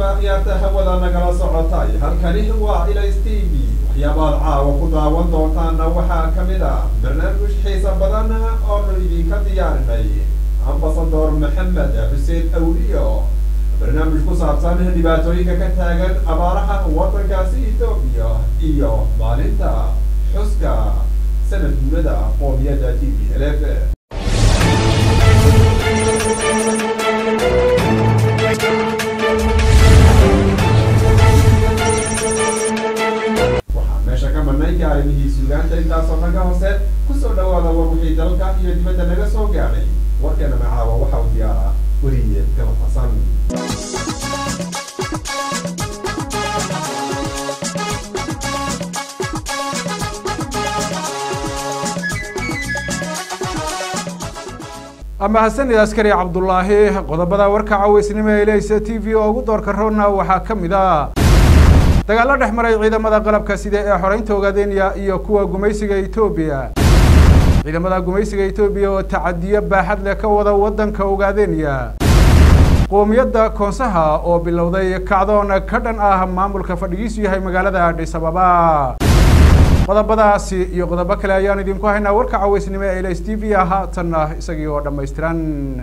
akhyaarta hawada nagala socotay halkani waa ilays t v waxyaabaad caawa ku daawan doontaana waxaa ka mid ah barnaamij xiisa badan oonu idinka diyaarinay ambasador maxamed xuseen awliyo barnaamij ku saabsan dhibaatooyinka ka taagan abaaraha waddankaasi etoobiya iyo maalinta xuska sanad guurada qoomiyadda t v lf waxaa meesha ka marnay arrimihii suugaanta intaasoo dhan ka hoose kusoo dhawaada war wixii dalka iyo dibadda naga soo gaadhay warkeena macaawa waxa uu diyaara weliye gabad xasan mahadsanid askari cabdulaahi qodobada warka caweysnimo ee leysa t v oo ugu doorka roona waxaa ka mid ah dagaalo dhex maray ciidamada qalabka sida ee xoreynta ogaadenya iyo kuwa gumaysiga etoobiya ciidamada gumaysiga etoobiya oo tacadiyo baaxad leh ka wada waddanka ogaadenya qoomiyadda koonsaha oo bilowday kacdoon ka dhan ah maamulka fadhigiisu yahay magaalada adhis ababa qodobadaasi iyo qodobo kale ayaan idinku haynaa warka caweysnimo ee ls t v haatanna isagii oo dhammaystiran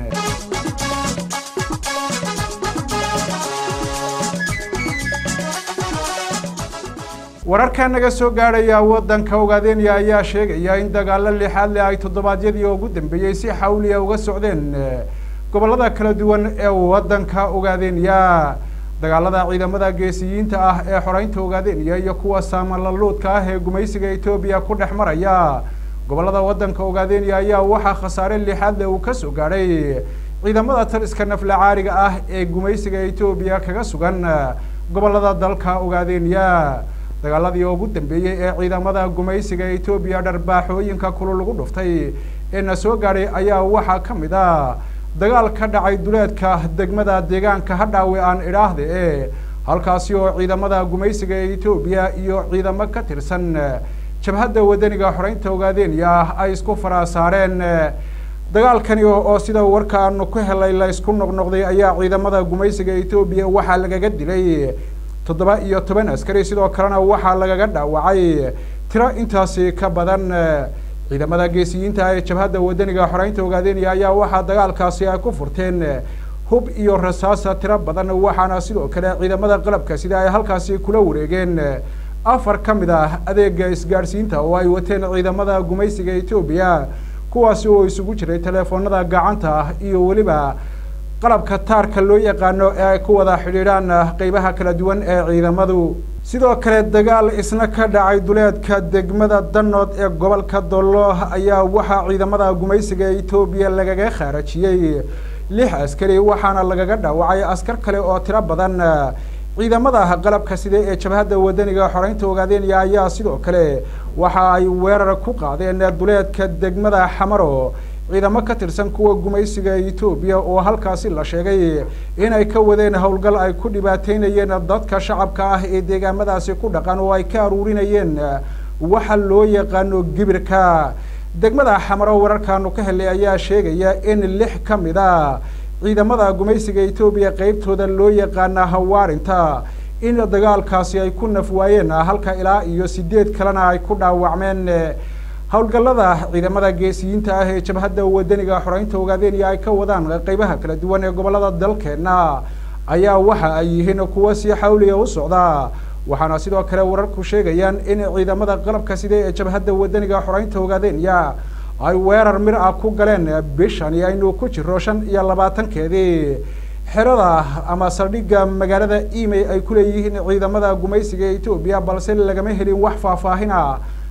wararka naga soo gaadhaya waddanka ogaadenya ayaa sheegaya in dagaalo lixaad leh ay toddobaadyadii ugu dambeeyey si xawliya uga socdeen gobollada kala duwan ee waddanka ogaadenya dagaalada ciidamada geesiyiinta ah ee xoreynta ogaadenya iyo kuwa saamalaluudka ah ee gumaysiga etoobiya ku dhex maraya gobollada waddanka ogaadenya ayaa waxaa khasaare lixaad leh uu kasoo gaadhay ciidamada taliska nafla caariga ah ee gumaysiga etoobiya kaga sugan gobollada dalka ogaadenya dagaaladii ugu dambeeyey ee ciidamada gumaysiga etoobiya dharbaaxooyinka kulul lagu dhuftay ee na soo gaadhay ayaa waxaa ka mid ah dagaal ka dhacay duleedka degmada deegaanka hadhaawe aan idhaahde e halkaasi oo ciidamada gumaysiga ee etoobiya iyo ciidamo ka tirsan jabhadda wadaniga xoreynta ogaadenya ay isku faraa saareen dagaalkani oo sida warka aanu ku helay la isku noqnoqday ayaa ciidamada gumaysiga etoobiya waxaa lagaga dilay toddoba iyo toban askari sidoo kalena waxaa lagaga dhaawacay tiro intaasi ka badan ciidamada geesiyiinta ee jabhadda wadaniga xoreynta ogaadenya ayaa waxaa dagaalkaasi ay ku furteen hub iyo rasaasa tiro badan waxaana sidoo kale ciidamada qalabka sida ay halkaasi kula wareegeen afar ka mid ah adeega isgaadhsiinta oo ay wateen ciidamada gumaysiga etoobiya kuwaasi oo isugu jiray teleefoonada gacanta iyo weliba qalabka taarka loo yaqaano ee ay ku wada xidhiidhaan qeybaha kala duwan ee ciidamadu sidoo kale dagaal isna ka dhacay duleedka degmada danood ee gobolka dollo ayaa waxaa ciidamada gumaysiga etoobiya lagaga khaarajiyey lix askari waxaana lagaga dhaawacay askar kale oo tiro badan ciidamada qalabka sida ee jabhadda wadaniga xoreynta ogaadenya ayaa sidoo kale waxa ay weerar ku qaadeen duleedka degmada xamaro ciidamo ka tirsan kuwa gumaysiga etoobiya oo halkaasi la sheegay inay ka wadeen howlgal ay ku dhibaateynayeen dadka shacabka ah ee deegaamadaasi ku dhaqan oo ay ka aruurinayeen waxa loo yaqaano gibirka degmada xamaro wararkaanu ka helay ayaa sheegaya in lix ka mid a ciidamada gumaysiga etoobiya qeybtooda loo yaqaana hawaarinta in dagaalkaasi ay ku naf waayeen halka ilaa iyo sideed kalena ay ku dhaawacmeen howlgallada ciidamada geesiyiinta ah ee jabhadda wadaniga xoreynta ogaadenya ay ka wadaan qeybaha kala duwan ee gobollada dalkeena ayaa waxa ay yihiin kuwo si xawliya u socda waxaana sidoo kale wararku sheegayaan in ciidamada qalabka sida ee jabhadda wadaniga xoreynta ogaadenya ay weerar mir ah ku galeen bishani aynu ku jiro shan iyo labaatankeedii xerada ama saldhigga magaalada emey ay ku leeyihiin ciidamada gumaysiga etoobiya balse lagama helin wax faahfaahina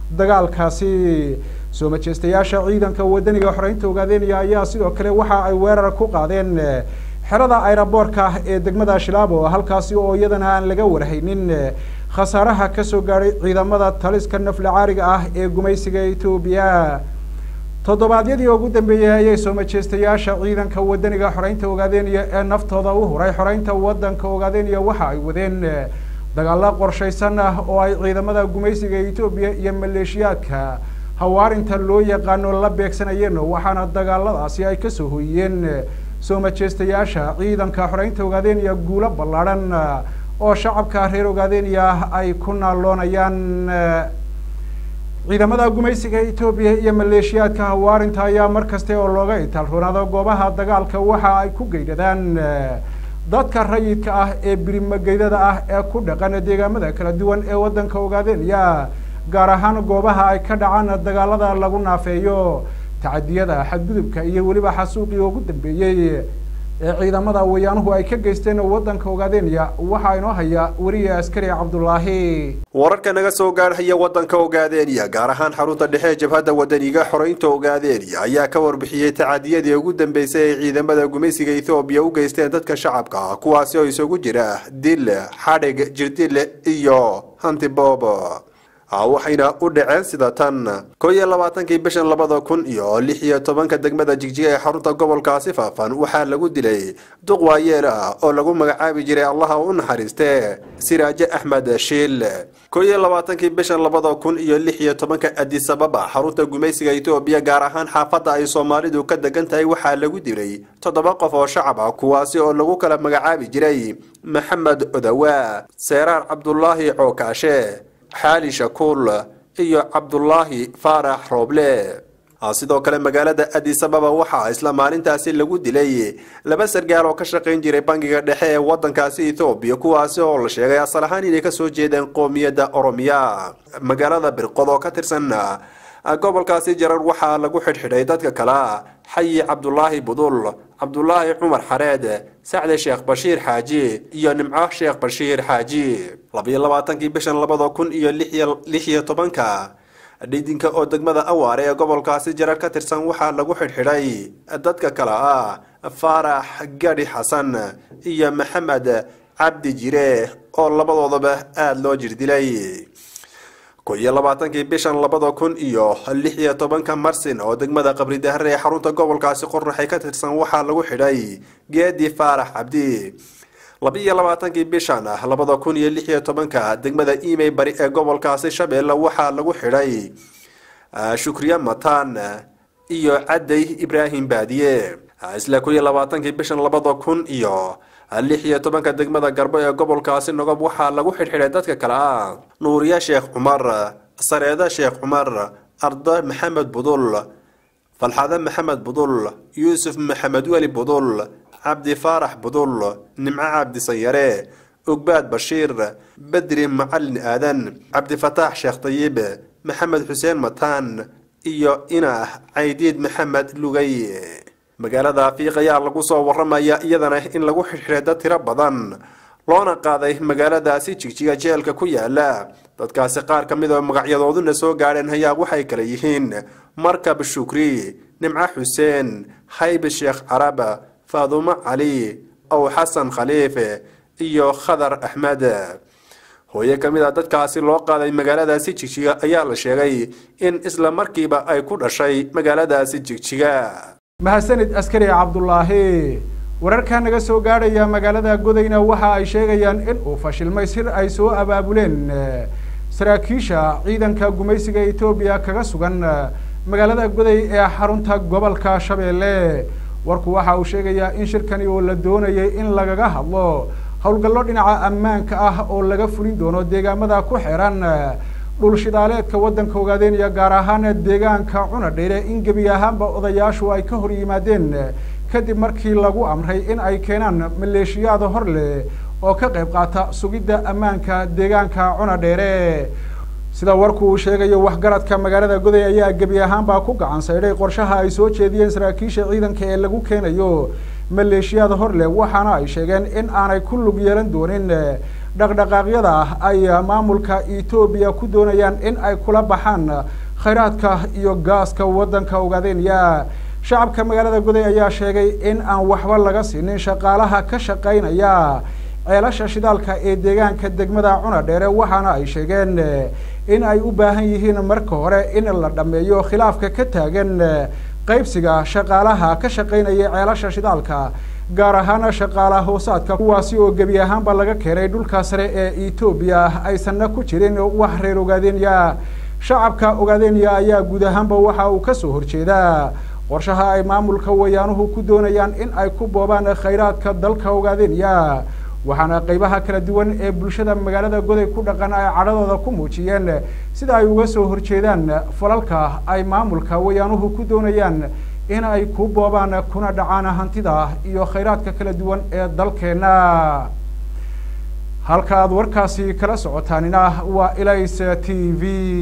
dagaalkaasi soo majeystayaasha ciidanka wadaniga xoreynta ogaadenya ayaa sidoo kale waxa ay weerar ku qaadeen xerada aeroboorka ee degmada shilaabo halkaasi oo iyadana aan laga warhaynin khasaaraha kasoo gaadhay ciidamada taliska nafla caariga ah ee gumaysiga etoobiya toddobaadyadii ugu dambeeyey ayay soo majeystayaasha ciidanka wadaniga xoreynta ogaadenya ee naftooda u huray xoreynta waddanka ogaadenya waxa ay wadeen dagaalo qorshaysan ah oo ay ciidamada gumaysiga etoobiya iyo maleeshiyaadka hawaarinta loo yaqaano la beegsanayeen waxaana dagaaladaasi ay kasoo hoyiyeen soo majeystayaasha ciidanka xoreynta ogaadeniya guulo ballaadhan oo shacabka reer ogaadeniya ay ku naaloonayaan ciidamada gumaysiga etoobiya iyo maleeshiyaadka hawaarinta ayaa mar kaste oo looga itaalroonaado goobaha dagaalka waxa ay ku geydhadaan dadka rayidka ah ee birimageydada ah ee ku dhaqan deegaamada kala duwan ee waddanka ogaadeniya gaar ahaan goobaha ay ka dhacaan dagaalada lagu naafeeyo tacadiyada xadgudubka iyo weliba xasuuqii ugu dambeeyey ee ciidamada wayaanuhu ay ka geysteen waddanka ogaadeniya waxaa inoo haya weriye askari cabdulaahi wararka naga soo gaarhaya waddanka ogaadeniya gaar ahaan xarunta dhexe jabhadda wadaniga xoreynta ogaadeniya ayaa ka warbixiyey tacadiyadii ugu dambeysay ay ciidamada gumaysiga ethoobiya u geysteen dadka shacabka ah kuwaasi oo isugu jira dil xadhig jirdil iyo hantiboob waxayna u dhaceen sida tan koo iyo labaatankii bishan labada kun iyo lix iyo tobanka degmada jigjiga ee xarunta gobolkaasi faafan waxaa lagu dilay duq waayeel ah oo lagu magacaabi jiray allaha u naxariiste siraaje axmed shiil koo iyo labaatankii bishan labada kun iyo lix iyo tobanka adisababa xarunta gumaysiga etoobiya gaar ahaan xaafadda ay soomaalidu ka degan tahay waxaa lagu dilay toddoba qof oo shacab ah kuwaasi oo lagu kala magacaabi jiray maxamed odawa seeraar cabdulaahi cookaashe xaali shakuul iyo cabdulaahi faarax rooble sidoo kale magaalada adisababa waxaa isla maalintaasi lagu dilay laba sargaal oo ka shaqayn jiray bangiga dhexe ee wadankaasi ethoobiya kuwaasi oo la sheegay asal ahaan inay kasoo jeedeen qoomiyadda oromiya magaalada birqod oo ka tirsan gobolkaasi jarar waxaa lagu xidhxidhay dadka kale xayi cabdulaahi budul cabdulaahi cumar xareed sacde sheekh bashiir xaaji iyo nimco sheekh bashiir xaaji labayo labaatankii bishan labada kun iyo lix iyo tobanka dhidinka oo degmada awaare ee gobolkaasi jarar ka tirsan waxaa lagu xidhxidhay dadka kale ah faarax gadhi xasan iyo maxamed cabdi jire oo labadoodaba aada loo jirdilay ko iyo labaatankii bishan labada kun iyo lix iyo tobanka marsin oo degmada qabri dahre ee xarunta gobolkaasi qorraxay ka tirsan waxaa lagu xidhay geedi faarax cabdi laba-iyo labaatankii bishan labada kun iyo lix iyo tobanka degmada imey bari ee gobolkaasi shabeelle waxaa lagu xidhay shukriye mataan iyo cadday ibraahim baadiye isla kun iyo labaatankii bishan labada kun iyo lix iyo tobanka degmada garbo ee gobolkaasi nogob waxaa lagu xidhxidhay dadka kale ah nuuriye sheekh cumar sareede sheekh cumar ardo maxamed budul falxade maxamed budul yuusuf maxamed weli budul cabdi faarax budul nimco cabdi sanyare ogbaad bashiir bedri macalin aadan cabdifataax sheekh dayib maxamed xuseen mataan iyo inah caydiid maxamed lugay magaalada afiiq ayaa lagu soo waramaya iyadana in lagu xidhxidhay dad tiro badan loona qaaday magaaladaasi jigjiga jeelka ku yaala dadkaasi qaar ka mid oo magacyadooduna soo gaadheen hayaa waxay kale yihiin markab shukri nimco xuseen haybe sheekh carab faadumo cali ow xasan khaliife iyo khadar axmed hooye ka mid a dadkaasi loo qaaday magaaladaasi jigjiga ayaa la sheegay in isla markiiba ay ku dhashay magaaladaasi jigjiga mahadsanid askari cabdulaahi wararka naga soo gaadhaya magaalada godayna waxa ay sheegayaan in uu fashilmay sir ay soo abaabuleen saraakiisha ciidanka gumaysiga etoobiya kaga sugan magaalada goday ee xarunta gobolka shabeelle warku waxa uu sheegayaa in shirkani oo la doonayay in lagaga hadlo howlgallo dhinaca ammaanka ah oo laga fulin doono deegaamada ku xiran dhul shidaaleedka waddanka ogaadeenaya gaar ahaan deegaanka cuna dheere in gebi ahaanba odayaashu ay ka hor yimaadeen kadib markii lagu amray in ay keenaan maleeshiyaada hor leh oo ka qayb qaata sugidda ammaanka deegaanka cuna dheere sida warku uu sheegayo waxgaradka magaalada goday ayaa gebi ahaanbaa ku gacan saydhay qorshaha ay soo jeediyeen saraakiisha ciidanka ee lagu keenayo maleeshiyaada hor leh waxaana ay sheegeen in aanay ku lug yeelan doonin dhaqdhaqaaqyada ay maamulka etoobiya ku doonayaan in ay kula baxaan khayraadka iyo gaaska waddanka ogaadeenaya shacabka magaalada goday ayaa sheegay in aan waxba laga siinin shaqaalaha ka shaqaynaya ceelasha shidaalka ee deegaanka degmada cuna dheere waxaana ay sheegeen in ay u baahan yihiin marka hore in la dhammeeyo khilaafka ka taagan qaybsiga shaqaalaha ka shaqaynaya ceelasha shidaalka gaar ahaana shaqaala hoosaadka kuwaasi oo gebi ahaanba laga keenay dhulka sare ee etoobiya aysanna ku jirin wax reer ogaadenya shacabka ogaadenya ayaa guud ahaanba waxa uu kasoo horjeedaa qorshaha ay maamulka wayaanuhu ku doonayaan in ay ku boobaan khayraadka dalka ogaadenya waxaana qeybaha kala duwan ee bulshada magaalada goday ku dhaqan ay cadhadooda ku muujiyeen sida ay uga soo horjeedaan falalka ay maamulka wayaanuhu ku doonayaan in ay ku boobaan kuna dhacaan hantida iyo khayraadka kala duwan ee dalkeena halka aad warkaasi kala socotaanina waa ilays t v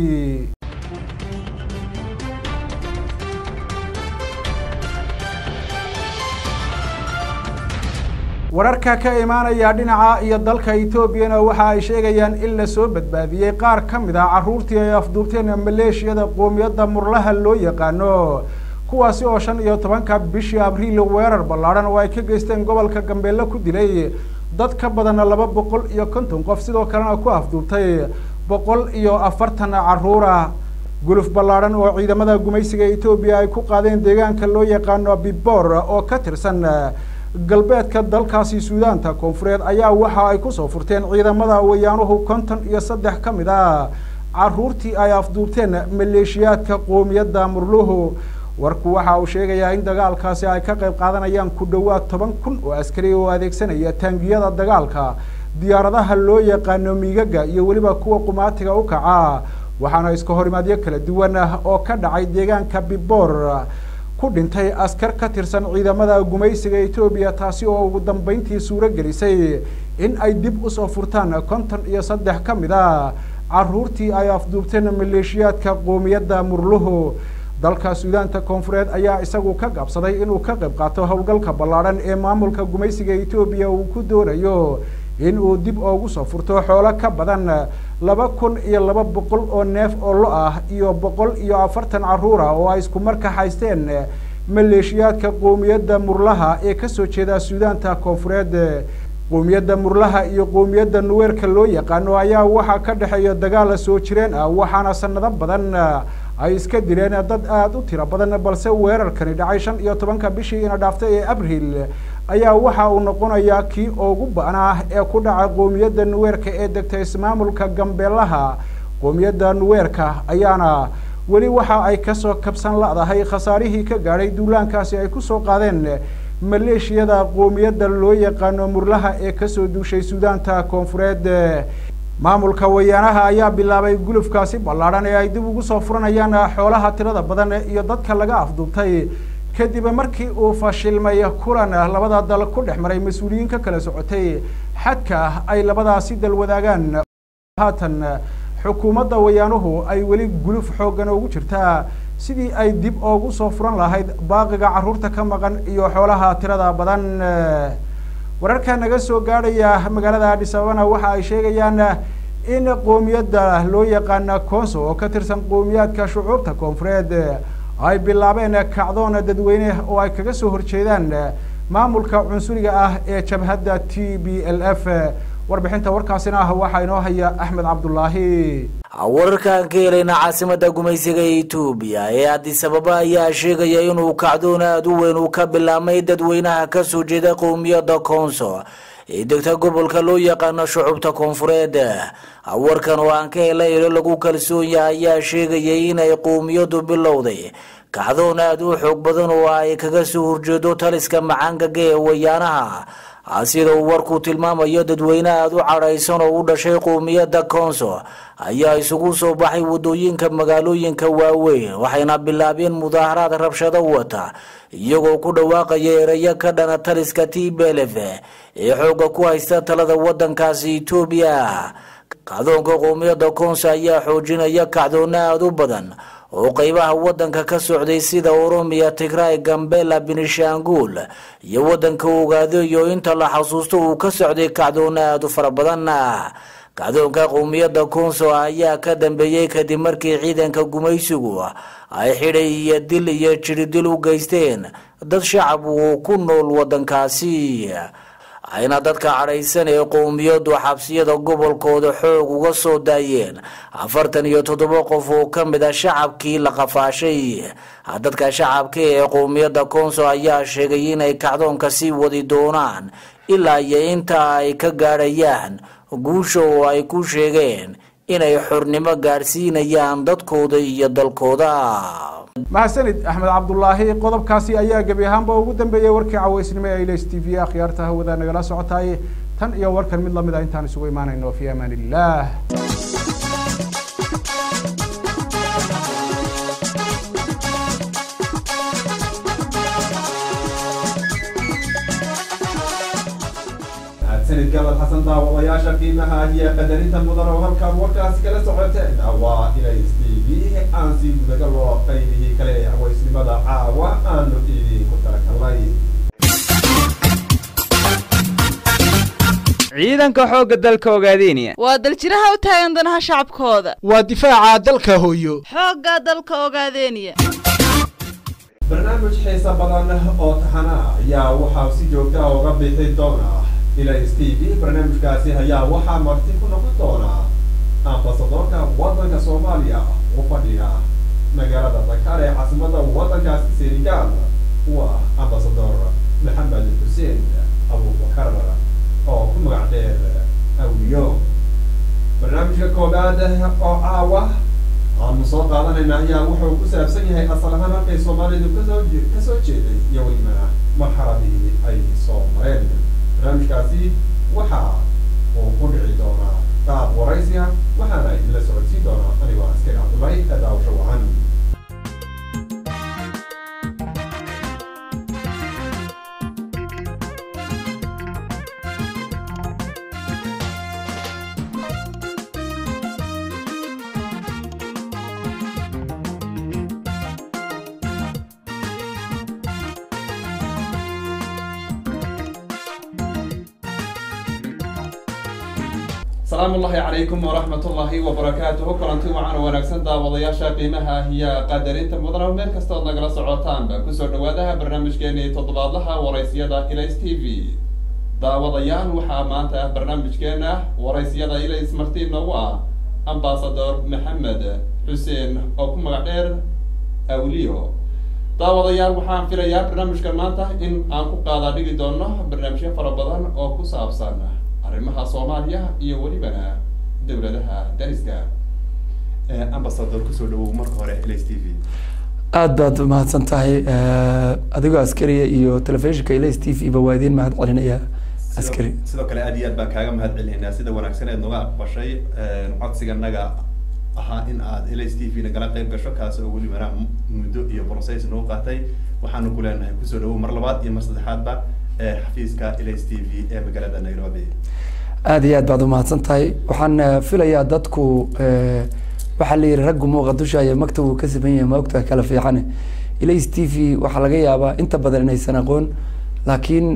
wararka ka imaanaya dhinaca iyo dalka etoobiyana waxa ay sheegayaan in lasoo badbaadiyey qaar ka mid ah carruurtii ay afduubteen maleeshiyada qoomiyadda murlaha loo yaqaano kuwaasi oo shan iyo tobanka bishii abriil weerar ballaadhan oo ay ka geysteen gobolka gambeelle ku dilay dad ka badana laba boqol iyo konton qof sidoo kalena ku afduubtay boqol iyo afartan carruura guluf ballaadhan oo ciidamada gumaysiga etoobiya ay ku qaadeen deegaanka loo yaqaano bibor oo ka tirsan galbeedka dalkaasi suudaanta koonfureed ayaa waxa ay kusoo furteen ciidamada wayaanuhu konton iyo saddex ka mid ah carruurtii ay afduubteen maleeshiyaadka qoomiyadda murluhu warku waxa uu sheegayaa in dagaalkaasi ay ka qayb qaadanayaan ku dhowaad toban kun oo askari oo adeegsanaya taangiyada dagaalka diyaaradaha loo yaqaano miigaga iyo weliba kuwa qumaatiga u kaca waxaana iska horimaadyo kala duwan oo ka dhacay deegaanka bibor ku dhintay askar ka tirsan ciidamada gumaysiga etoobiya taasi oo ugu dambeyntii suuro gelisay in ay dib usoo furtaan konton iyo saddex ka mid a carruurtii ay afduubteen maleeshiyaadka qoomiyadda murluhu dalka suudaanta koonfureed ayaa isagu ka gaabsaday inuu ka qayb qaato howlgalka ballaadhan ee maamulka gumaysiga etoobiya uu ku doonayo in uu dib oogu soo furto xoolo ka badan laba kun iyo laba boqol oo neef oo lo ah iyo boqol iyo afartan carruura oo ay isku marka haysteen maleeshiyaadka qoomiyadda murlaha ee kasoo jeeda suudaanta koonfureed qoomiyadda murlaha iyo qoomiyadda nuweerka loo yaqaano ayaa waxaa ka dhexeeya dagaal soo jireen ah waxaana sanado badan ay iska dileen dad aada u tiro badan balse weerarkani dhacay shan iyo tobanka bishii ina dhaaftay ee abriil ayaa waxa uu noqonayaa kii ugu ba-naa ee ku dhaca qoomiyadda nuweerka ee degta ismaamulka gambeelaha qoomiyadda nuweerka ayaana weli waxa ay kasoo kabsan la-dahay khasaarihii ka gaadhay duulaankaasi ay kusoo qaadeen maleeshiyada qoomiyadda loo yaqaano murlaha ee kasoo duushay suudaanta koonfureed maamulka wayaanaha ayaa bilaabay gulufkaasi ballaadhan ee ay dib ugu soo furanayaan xoolaha tirada badan iyo dadka laga afduubtay kadib markii uu fashilmay kulan labada dal ku dhex maray mas-uuliyiin ka kala socotay xadka ay labadaasi dal wadaagaan haatan xukuumadda wayaanuhu ay weli guluf xooggan ugu jirtaa sidii ay dib oogu soo furan lahayd baaqiga carruurta ka maqan iyo xoolaha tirada badan wararka naga soo gaadhaya magaalada adhis ababana waxa ay sheegayaan in qoomiyadda loo yaqaana conso oo ka tirsan qowmiyaadka shucuubta koonfureed ay bilaabeen kacdoon dadweyne oo ay kaga soo horjeedaan maamulka cunsuriga ah ee jabhadda t b l f warbixinta warkaasina ah waxaa inoo haya axmed cabdulaahi wararkaan ka helayna caasimada gumaysiga etoobiya ee addis ababa ayaa sheegaya inuu kacdoon aada u weyn uu ka bilaabmay dadweynaha kasoo jeeda qowmiyadda koonso ee degta gobolka loo yaqaano shucubta koonfureed warkan oo aan ka helay ilo lagu kalsoon yahay ayaa sheegayay inay qowmiyadu bilowday kacdoon aada u xoog badan oo ay kaga soo horjeedo taliska macaangaga ee wayaanaha sida uu warku tilmaamayo dadweyne aada u cadhaysan oo u dhashay qowmiyadda koonso ayaa isugu soo baxay wadooyinka magaalooyinka waaweyn waxayna bilaabeen mudaaharaad rabshado wata iyagoo ku dhawaaqaya erayo ka dhana taliska t belef ee xooga ku haysta talada wadankaasi etoobiya kacdoonka qowmiyadda koonso ayaa xoojinaya kacdoona aada u badan oo qeybaha wadanka ka socday sida oromiya tigray gambela benishanguul iyo wadanka ogaado iyo inta la xasuusto uu ka socday kacdoona aada u fara badan kacdoonka qowmiyadda koonso ayaa ka dambeeyey kadib markii ciidanka gumaysigu ay xidhay iyo dil iyo jiridil u geysteen dad shacab uu ku nool wadankaasi ayna dadka cadhaysan ee qowmiyadu xabsiyada gobolkooda xoog uga soo daayeen afartan iyo toddoba qof oo ka mid a shacabkii la qafaashay dadka shacabka ee qowmiyadda koonso ayaa sheegay inay kacdoonka sii wadi doonaan ilaa iyo inta ay ka gaadhayaan guusha oo ay ku sheegeen inay xornimo gaadhsiinayaan dadkooda iyo dalkooda mahadsanid axmed cabdulaahi qodobkaasi ayaa gebi ahaanba ugu dambeeyey warkii caweysnimo ee ilas t v akhyaarta hawada nagala socotaay tan iyo warkan mid lamid a intaan isugu imaanayno fi amaan illah mahadsanid gabal xasan daawadayaasha qiimaha iyo qadarinta mudan oo halkaan warkaasi kala socoteen waa ilas t v aan sii gudaga loo qaybihii kale ee haweysnimada caawa aanu idinku talagalnay ciidanka xoogga dalka ogaadeenaya waa daljiraha u taagan danaha shacabkooda waa difaaca dalka hooyo xoogga dalka ogaadeeniya barnaamij xiisa badan oo taxana ayaa waxaa si joogta ah uga bixi doona ilas t v barnaamijkaasi ayaa waxaa marti ku noqon doona ambasadoorka waddanka soomaaliya u fadhiya magaalada dakar ee caasimada waddankaasi senegal waa ambasador maxamed xuseen abubakar oo ku magac dheer awliyo barnaamijka koobaad oo caawa aanu soo qaadanayna ayaa wuxuu ku saabsan yahay asal ahaan halkay soomaalidu kasoo kasoo jeeday iyo welibana marxaladii ay soo mareen barnaamijkaasi waxa uu ku dhici doonaa qaab waraysiga waxaana idinla socodsiin doonaa anigoo askari cabdullahi daawasho wacan asalaamu ullahi calaykum waraxmat ullaahi wabarakaatuhu kulanti wacan wanaagsan daawadayaasha qiimaha iyo qadarinta mudana meel kasta ood nagala socotaanba kusoo dhawaadaha barnaamijkeenii toddobaadlaha waraysyada ilays t v daawadayaal waxaa maanta ah barnaamijkeena waraysyada ilays marti noogu ah ambasador maxamed xuseen oo ku magac dheer awliyo daawadayaal waxaan filayaa barnaamijkan maanta in aan ku qaadaa dhigi doono barnaamijyo fara badan oo ku saabsan arrimaha soomaaliya iyo welibana dowladaha dariska ambasador kusoo dhawow marka hore ls t v aad baad umahadsan tahay adigoo askariya iyo telefishinka ls t v ba waa idiin mahad celinaya askari sidoo kale aad iyo aad baan kaaga mahad celinaynaa sida wanaagsan eed noga aqbashay codsiganaga ahaa in aad ls t v nagala qayb gasho kaas oo welibana muddo iyo process noo qaatay waxaanu ku leenahay kusoo dhawow mar labaad iyo mar saddexaadba xafiiska ls t v ee magaalada nairobi aada iyo aad baad umahadsan tahay waxaan filayaa dadku waxaa la yihi raggu muuqa dusha iyo maktab uu ka siman yahay maogta kala fiicane ls t v waxaa laga yaabaa inta badan inaysan aqoon laakiin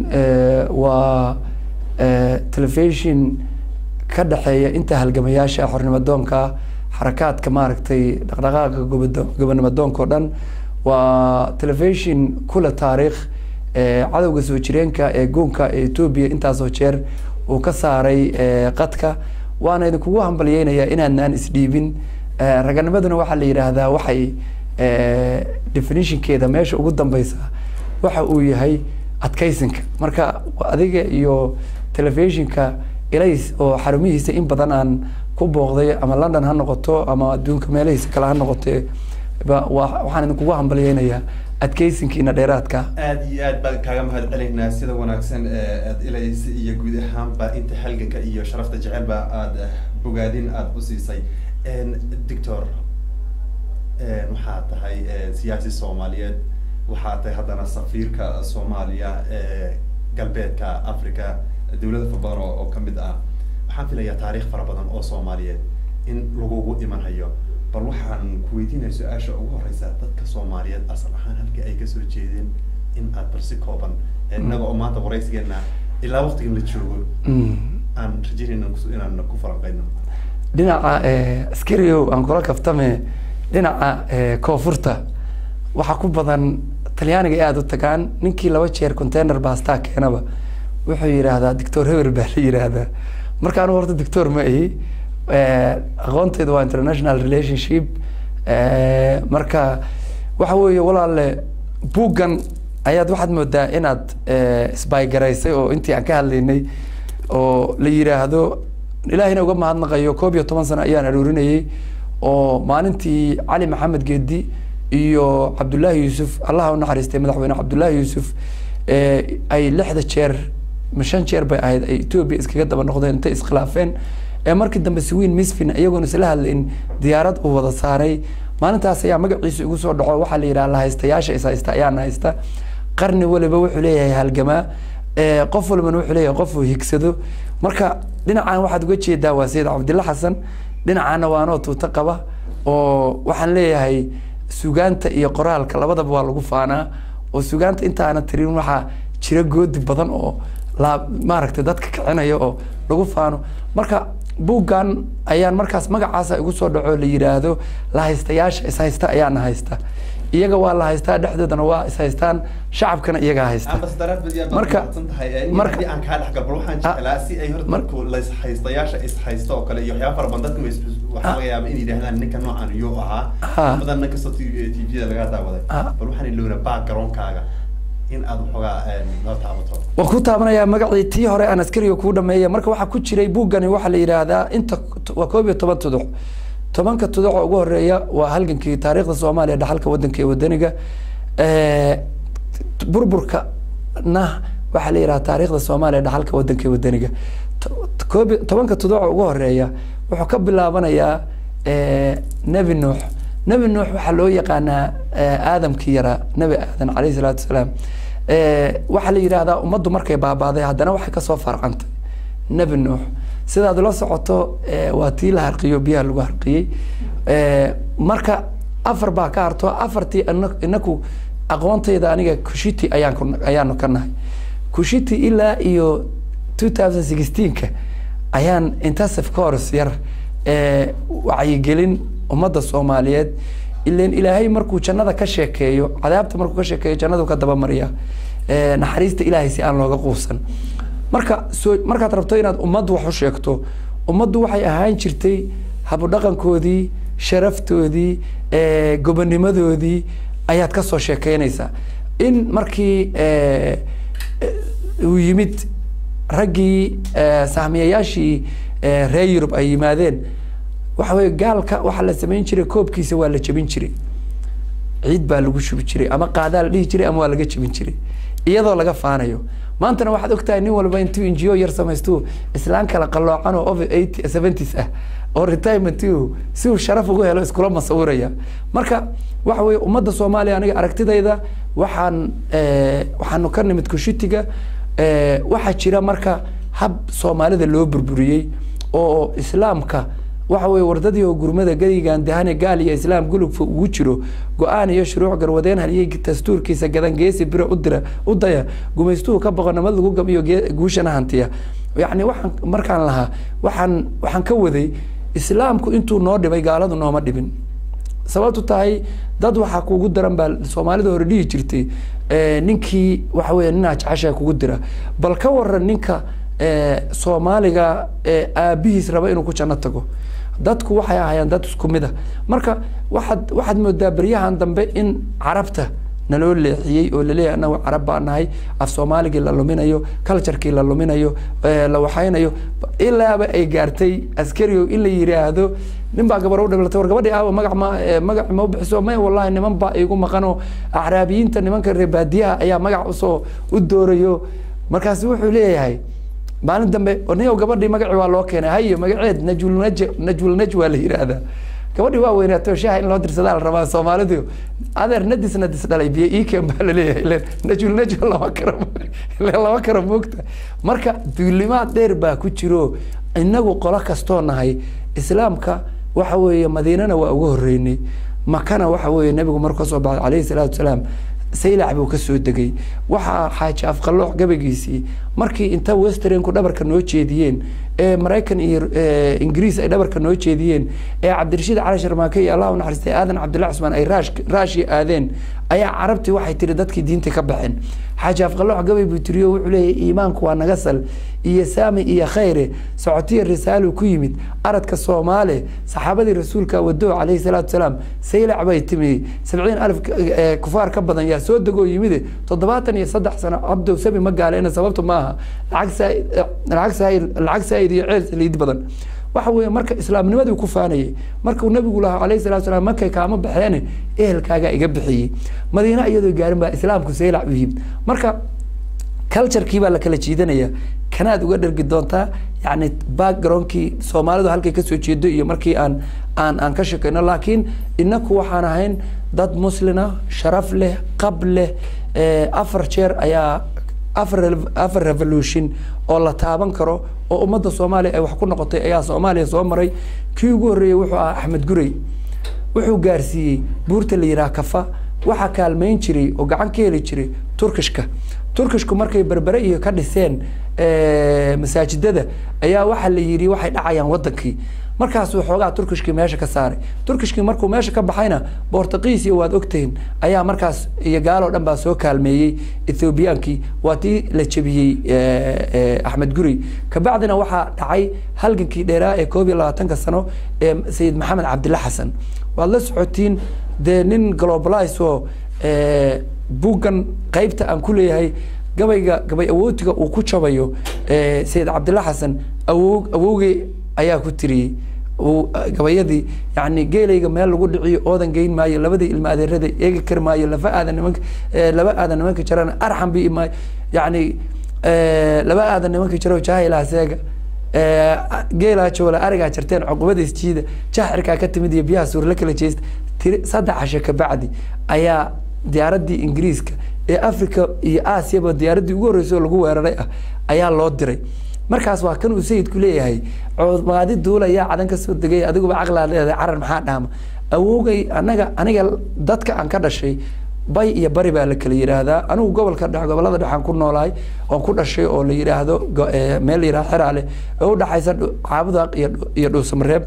waa telefishon ka dhexeeya inta halgamayaasha xornimadoonka xarakaadka maaragtay dhaqdhaqaaqa gobado gobonimadoonka o dhan waa telefishon kula taariikh cadowga soo jireenka ee goonka ee etoobiya intaasoo jeer uu ka saaray qadka waana idinkugu hambalyeynayaa inaadnaan isdhiibin raganimaduna waxaa la yidhaahdaa waxay definitionkeeda meesha ugu dambeysa waxa uu yahay adkeysinka marka adiga iyo telefishinka ilays oo xarumihiisa in badan aan ku booqday ama london ha noqoto ama adduunka meelahiisa kale ha noqote waxaan idinkugu hambalyeynayaa adkeysinkiina dheeraadka aad iyo aad baan kaaga mahad celinaynaa sida wanaagsan aad ilays iyo guud ahaanba inta halganka iyo sharafta jecelba aada bogaadin aada u siisay doctor waxaa tahay siyaasi soomaaliyeed waxaa tahay haddana safiirka soomaaliya ee galbeedka africa dawlada fara badan oo kamid ah waxaan filayaa taariikh fara badan oo soomaaliyeed in lagugu iman hayo bal waxaan ku weydiinaya su-aasha ugu horeysa dadka soomaaliyeed asal ahaan halkii ay kasoo jeedeen in aad bal si kooban innaga oo maanta waraysigeena ilaa waqtigan la joogo aan rajeynayna inaan ku falanqeyno dhinaca askariyow aan kula kaftame dhinaca koonfurta waxaa ku badan talyaaniga ay aada u tagaan ninkii laba jeer container baastaa keenaba wuxuu yidhaahdaa doctor hewer baa la yidhaahdaa marka anu horta doctor ma ahi aqoonteyda waa international relationship marka waxa weeye walaale buuggan ayaad waxaad moodaa inaad isbaygaraysay oo intii aan ka hadlaynay oo la yidhaahdo ilaahina uga mahadnaqayo koob iyo toban sano ayaan aruurinayay oo maalintii cali maxamed geedi iyo cabdullaahi yuusuf allaha u naxariistay madaxweyne cabdullaahi yuusuf ee ay lixda jeer ma shan jeer bay ahayd ay etoobiya iskaga daba noqdeen intay iskhilaafeen ee markii dambe swiin misfin iyagoon isla hadlayn diyaarad uu wada saaray maalintaas ayaa magaciisa igu soo dhaco waxaa la yidhaha lahaystayaasha is haysta ayaana haysta qarni waliba wuxuu leeyahay halgamaa ee qof walbana wuxuu leeyahay qof uu higsado marka dhinacan waxaad uga jeedaa waa sayid cabdilla xasan dhinacaana waa anoo tuuto qaba oo waxaan leeyahay sugaanta iyo qoraalka labadaba waa lagu faanaa oo sugaanta intaana tirin waxaa jira goodi badan oo la maaragtay dadka kicinaya oo lagu faano marka buuggan ayaan markaas magacaasa igu soo dhaco la yidhaahdo lahaystayaasha ishaysta ayaana haysta iyaga waa la haystaa dhexdoodana waa ishaystaan shacabkana iyagaa haysta Marka- marka- marka aan kaa dhex galbal waxaan Ah, jeclaa si ay horta mar- dadku layshaystayaasha ishaysto oo kale iyo waxyaaba fara badan dadku is- waxaa laga yaaba inay yidhahdaan ninka noocan iyo ahaa Ah. badan kastoo tvda laga daawaday Ah. bal waxaan ilowna backgroundkaaga in aad waxoogaa een, noo taabato waan ku taabanayaa magacii tii hore aan askariga kuu dhameeya marka waxaa ku jiray buuggani waxaa la yidhaahdaa inta waa koob iyo toban tuduc tobanka tuduc oo ugu horeeya waa halgankii taariikhda soomaaliya dhaxalka wadanka ee wadaniga Eh, burburka na waxaa la yidhaha taariikhda soomaaliya dhaxalka wadanka ee wadaniga To- to- koob iyo- tobanka tuduc oo ugu horeeya wuxuu ka bilaabanayaa eh, nebi nuux nebi nuux waxaa loo yaqaanaa eh, aadamkii yaraa nebi aadan calayhi salaatu wasalaam Eh, waxaa la yidhaahdaa ummaddu markay baabaaday haddana waxay kasoo farcantay nebi nuux sidaad la socoto eh, waa tii la harqiyo biyaha lagu harqiyey Eh, marka afar baa ka harto afartii ina- inaku aqoontayda aniga kushiti ayaan ku ayaanu ka nahay kushiti ilaa iyo 2016ka ayaan intensive course yar ee wacyigelin ummadda soomaaliyeed ileen ilaahay markuu jannada ka sheekeeyo cadaabta markuu ka sheekeeyo jannadu ka dabamariya ee naxariista ilaahay si aan looga quusan marka soo markaad rabto inaad ummaddu wax u sheegto ummaddu waxay ahaan jirtay habudhaqankoodii sharaftoodii ee gobonimadoodii ayaad ka soo sheekeynaysaa in markii ee, ee, uu yimid raggii ee, sahmiyayaashii ee, reer yurub ay yimaadeen waxa weye gaalka waxaa la samayn jiray koobkiisa waa la jebin jiray ciid baa lagu shubi jiray ama qaadaa la dhihi jiray ama waa laga jebin jiray iyadoo laga faanayo maantana waxaad ogtahay nin walba intuu injiyo yar samaystu islaan kala qaloocan oo over eighty seventies ah oo retirement si uu sharaf ugu helo iskula masawiraya marka waxa weye ummadda soomaaliya aniga aragtidayda waxaan eh, waxaanu ka nimid kushitiga eh, waxaa jira marka hab soomaalida loo burburiyey oo islaamka waxa weye wardadii oo gurmada gadigan dahane gaal iyo islaam gulubka ugu jiro go-aan iyo shuruuc garwadeen haliyey dastuurkiisa gadan geesi biro udira u daya gumaystuhu ka boqo nabad lagu gab iyo gee- guushana hantiya yacni waxaan markaan lahaa waxaan waxaan ka waday islaamku intuu noo dhibay gaaladu nooma dhibin sababtu tahay dad waxaa kugu daran baa soomaalida hore dhihi jirtay eh, ninkii waxa weye ninaa jeceshaa kugu dira bal ka waran ninka eh, soomaaliga ee aabihiis raba inuu ku janno tago dadku waxay ahaayeen dad isku mid a marka waxaad waxaad moodaa beryahan dambe in carabta naloo leexiyey oo laleeyahay anagu carab baa nahay af soomaaligii la luminayo culturekii la luminayo eh, la waxaynayo ilaaba ay gaartay askarigo in la yiraahdo nin baa gabar u dhiblatay war gabadhii aawa magac ma eh, magac ma u bixiso may wallahi niman baa igu maqanoo acraabiyiinta nimanka reer baadiyaha ayaa magac usoo u doorayo markaas wuxuu leeyahay maalin dambe niyow gabadhii magacii waa loo keenay haye magaceed najul naj najul naj waa la yidhaahdaa gabadhii waa weynaato shaha in loo dirsadaa la rabaa soomaalidu adeer nadis nadis dhalay biyo iikeen baa laleeyahay ileen najul naj lama karo ileen lama karo moogta marka duulimaad dheer baa ku jiro inagu qolo kastoo nahay islaamka waxa weeye madiinana waa uga horeynay makana waxa weeye nebigu markuu kasoo baxay calayhi salaatu wasalaam saylac buu ka soo degay waxaa xaaji afqalooc gabagiisii markii inta westernku dhabarka noo jeediyeen ee maraykan iyo eh, ingiriis ay dhabarka noo jeediyeen ee cabdirashiid cali sharmaake iyo allah u naxariistay aadan cabdullahi cusmaan ay raash raashi aadeen ayaa carabtii waxay tiri dadkii diinta ka baxeen xaaji afqalooc gabay buu tiriyo wuxuu leeyahay iimaanku waa naga sal iyo saami iyo khayre socotiya risaalu ku yimid aradka soomaale saxaabadii rasuulka wado calayhi salaatu wasalaam saylac bay timi sabciin alif eh, kufaar ka badan yaa soo degoo yimide toddobaatan iyo saddex sano cabdow sabi ma gaaleena sababtu maaha lacag saa- eh, lacag saa- lacag saa'id iyo ceel saliid badan waxa weeye marka islaamnimadii ku faanayay markuu nabigu lahaa calayhi salatu salaam markay kaama baxeene ehelkaagaa iga bixiyey madiina iyadoo gaarin baa islaamku saylac u yimid marka culturekii baa la kala jiidanaya kanaad uga dhergi doontaa yani backgroundkii soomaalidu halkay kasoo jeedo iyo markii aan aan aan ka shakeyno laakiin inaku waxaan ahayn dad muslina sharaf leh qab leh afar jeer ayaa afar afar revolution oo la taaban karo oo ummadda soomaaliya ay wax ku noqotay ayaa soomaaliya soo maray kii ugu horreeyey wuxuu ahaa axmed gurey wuxuu gaarsiiyey buurta la yidhaha kafa waxaa kaalmayn jiray oo gacan ka heli jiray turkishka turkishku markay berbere iyo ka dhiseen masaajidada ayaa waxaa la yidhi waxay dhacayaan wadankii markaasuu xoogaa turkishkii meesha ka saaray turkishkii markuu meesha ka baxayna bortuqiis iyo waad ogtihiin ayaa markaas iyo gaaloo dhan baa soo kaalmeeyey ethoobiyankii waa tii la jebiyey axmed guri kabacdina waxaa dhacay halgankii dheeraa ee koob iyo labaatanka sano ee sayid maxamed cabdilla xasan waad la socotiin dee nin globalize oo buuggan qeybta aan ku leeyahay gabayga gabay awootiga uu ku jabayo sayid cabdilla xasan awow awowgey ayaa ku tiriyey gabayadii yani geelayga meel lagu dhiciyo oodan geyn maayo labadii ilma adeerada eegi kari maayo lafa aadan nimanka laba aadan nimanka jarana arxan bi imaayo yani laba aadan nimanka jaro jaahilaa seega geelaa joola arigaa jarteen cuqubadiis jiida jaxirkaa ka timid iyo biyaha suurla kala jeesta tiri saddex casho kabacdi ayaa diyaaradii ingiriiska ee africa iyo aasiyaba diyaaradii ugu horreysay oo lagu weeraray ah ayaa loo diray markaas waa kan uu sayidku leeyahay coodmaadi duulayaa cadan ka soo degay adiguba caqlaa leedahay carar maxaa dhaama awowgay anaga aniga dadka aan ka dhashay bay iyo bari baa la kala yidhaahdaa anigu gobolka dhex gobolada dhexaan ku noolahay oon ku dhashay oo la yidhaahdo meel la yidhahdo xeraale oo udhaxaysa caabudaaq iyo iyo dhuusamareeb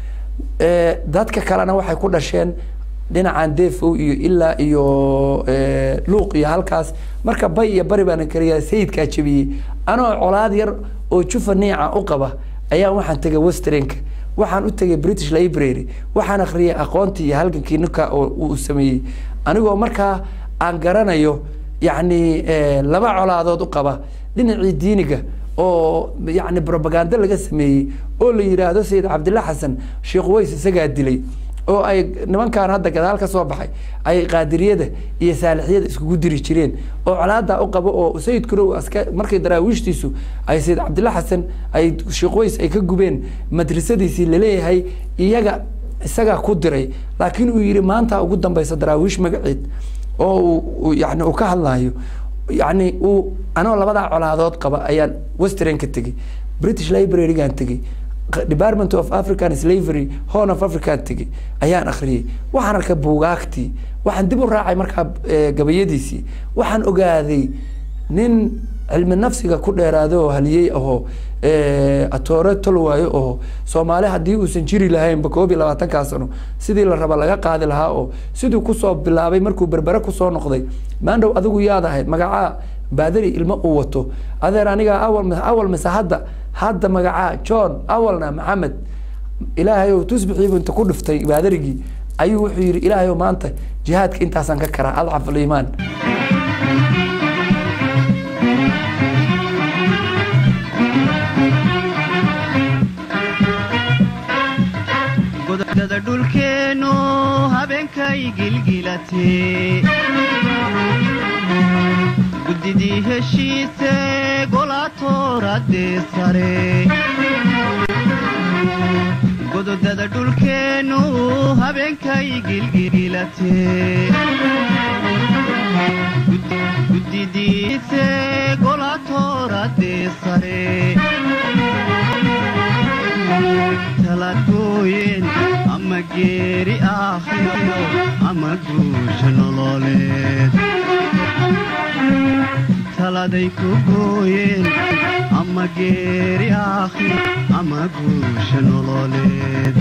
dadka kalena waxay ku dhasheen dhinacan defow iyo ilaa iyo luuq iyo halkaas marka bay iyo bari baana kaliya sayidkaa jebiyey anoo colaad yar oo jufa niica u qaba ayaa waxaan tegay westernka waxaan u tegay british library waxaan akhriyay aqoontii iyo halgankii ninka uu sameeyey anigoo markaa aan garanayo yacni laba colaadood u qaba dhinacii diiniga oo yani propaganda laga sameeyey oo la yidhaahdo sayid cabdilla xasan sheekh ways isagaa dilay oo ay nimankan hadda gadaal ka soo baxay ay qaadiriyada iyo saalixyada iskugu diri jireen oo colaadaa u qabo oo sayidkuna aska markay daraawiishtiisu ay sayid cabdilla xasan ay sheekh ways ay ka gubeen madrasadiisii laleeyahay iyaga isagaa ku diray laakiin uu yihi maanta ugu dambeysa daraawiish magaceed oo uu yani uu ka hadlayo yani uu anoo labadaa colaadood qaba ayaan western ka tegey british librarygaan tegey department of african slavery horn of african tegey ayaan akhriyey waxaan arkay buugaagtii waxaan dib u raacay markaa gabayadiisii waxaan ogaaday nin cilmi nafsiga ku dheeraado oo haliyey ahoo atoore tolwaayo oo soomaali haddii uusan jiri lahaynba koob iyo labaatankaa sano sidii la raba laga qaadi lahaa oo siduu kusoo bilaabay markuu berbere kusoo noqday maandhow adigu yaad ahayd magacaa baadari ilmo uu wato adeer aniga awal awal mise hadda hadda magacaa john awalna maxamed ilaahay ow tusbixiibu inta ku dhiftay baadarigii ayuu wuxuu yidhi ilaahay ow maanta jihaadka intaasaan ka karaa adcaf aliimaan godada dhulkeennu habeenkay gilgilatee guddidii heshiise golaatooradee sare gododada dhulkeennu habeenkay gilgilatee guddidiise golaatooradee sare talagooyen ama geeri aakhiro ama guusha nololeed taladay ku gooyeen ama geeri aakhiro ama guusha nololeed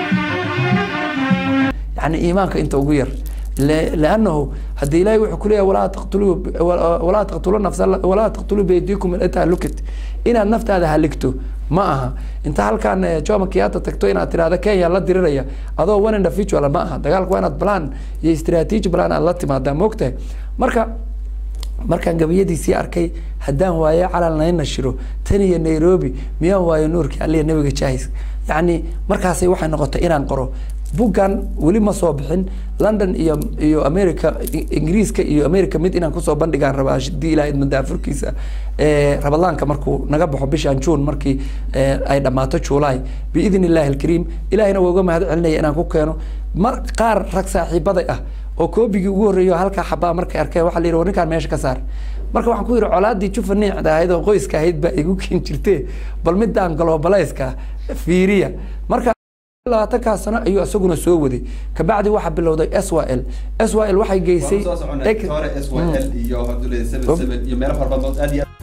yani iimaanka inta ugu yar لأنه هدي إلهي وحكوليه ولا تقتلوا ولا تقتلوا النفس ولا تقتلوا بيديكم التي هلكت إن النفط هذا هلكته ما أها أنت هل كان جوما كياتا تكتو إن أترى هذا كي يلا ديريا هذا وين إن ولا ما أها دقالك وين بلان يا استراتيجي بلان الله تما دا موقته مركا markaan gabayadiisii arkay haddaan waayo calal nayna shiro tan iyo nairobi miyaan waayo nuurkii aliya nabiga jaahis yacni markaasay waxay noqotay inaan qoro buggan weli ma soo bixin london iyo iyo america I- ingiriiska iyo america mid inaan kusoo bandhigaan rabaa hadii ilaha idma daafurkiisa Eh, rabadaanka markuu naga baxo bishan june markii eh, ay dhammaato july biidn illahi alkariim ilahina waa uga mahad celinaya inaan ku keeno mar qaar rag saaxiibaday ah oo koobigii ugu horreeyo halkaa xabaa markay arkeen waxaa la yidhi war ninkaan meesha ka saar marka waxaan ku yidhi colaadii jufa niicda ahayd oo qoyska ahayd baa igu keen jirtee bal midaan globalayska fiiriya marka labaatankaa sano ayuu isaguna soo waday kabacdi waxaa bilowday s y l s y l waxay geysay waan soo soconay Ex- hore s y Mm. l iyo hadule seven seven iyo meelo fara badan oo aad iyo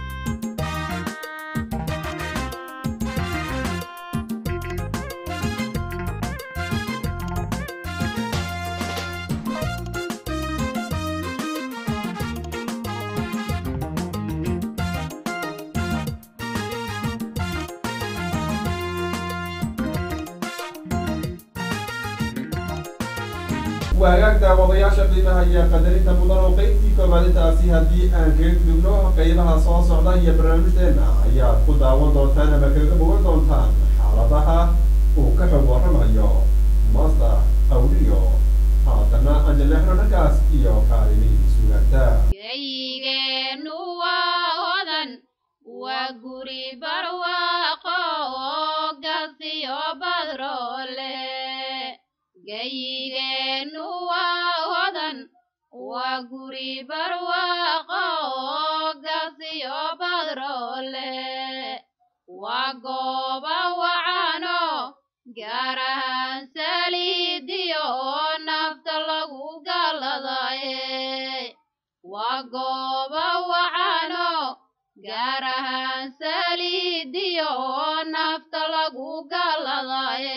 waagaag daawadayaasha qiimaha iyo qadarinta mudan oo qeybtii koobaad intaasi haddii aan kaga gudubno qeybaha soo socda iyo barnaamijdeena ayaad ku daawan doontaan ama kaga bogan doontaan xaaladaha uu ka xog warramayo master awliyo haatana anjaleexno dhankaas iyo kaalimihii sugaanta gayigeennu waa hodan waa guri barwaaqo oo gasiyo badroole gayigeennu waa hodan waa guri barwaaqo oo gasiyo badroole waa gooba wacano gaar ahaan saliidiyo oo nafta lagu galadaye waa gooba wacano gaar ahaan saliidiyo oo nafta lagu galadaye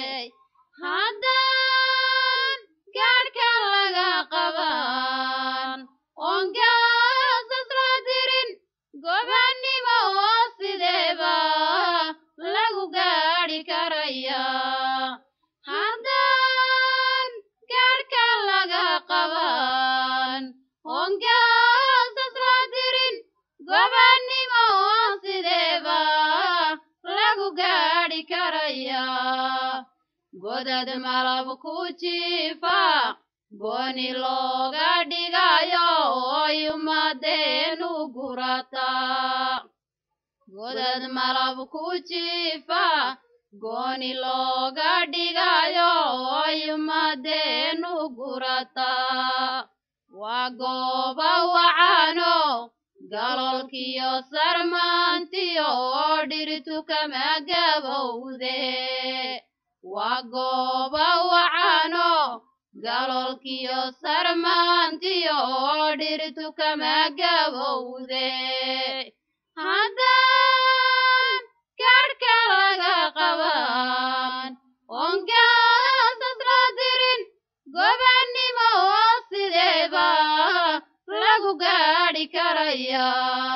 haddaan gaadhka laga qaban oon gaasas la dirin gobannimo oo sideeba lagu gaadhi karaya haddaan gaadhka laga qaban oon gaasas la dirin gobannimo oo sideeba lagu gaadhi karaya godad malab ku jiifa gooni looga dhigayo oy ummadeenu gurataa godad malab ku jiifa gooni looga dhigayo oy ummadeenu gurataa waa gooba wacano galolkiyo sarmaantiyo oo dhirtu kama gabowde waa gooba wacano galolkiyo sarmaantiyo oo dhirtu kama gabowde haddaan gaadhka laga qaban oon gaasas la dirin gobannimo oo sideeba lagu gaadhi karaya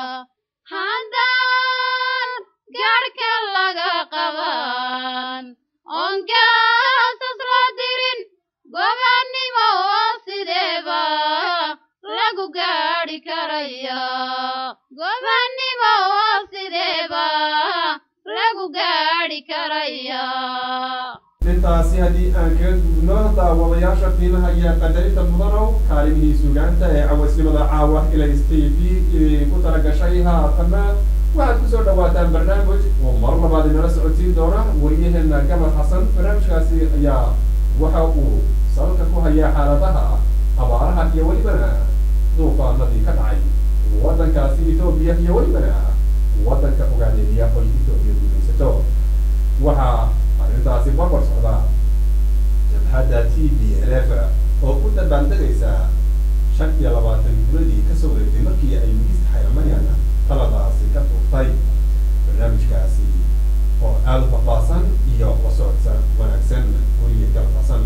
haddaan gaadhka laga qaban oon gaasas la dirin gobannimo oo sideeba lagu gaadhi karaya gobannimo oo sideeba lagu gaadhi karaya intaasi haddii aan kaga gudubno daawadayaasha qiimaha iyo qadarinta mudanow kaalimihii sugaanta ee cawaysnimada caawa ilays t v idinku talagashay haatanna waxaad kusoo dhawaataan barnaamij oo mar labaad inala socodsiin doona wariyaheena gabar xasan barnaamijkaasi ayaa waxa uu salka ku hayaa xaaladaha abaaraha iyo welibana duufaanadii ka dhacay waddankaasi etoobiya iyo welibana waddanka ogaadeeya oy etoobiya guulaysato waxaa arrintaasi barbar socda jabhadda t b l f oo ku dabaaldegaysa shan iyo labaatan guladii kasoo wareegtay markii ay ministr xayamayan taladaasi ka tuurtay barnaamijkaasi oo aada u faahfaahsan iyo la socodsa wanaagsan weliya kala faahsan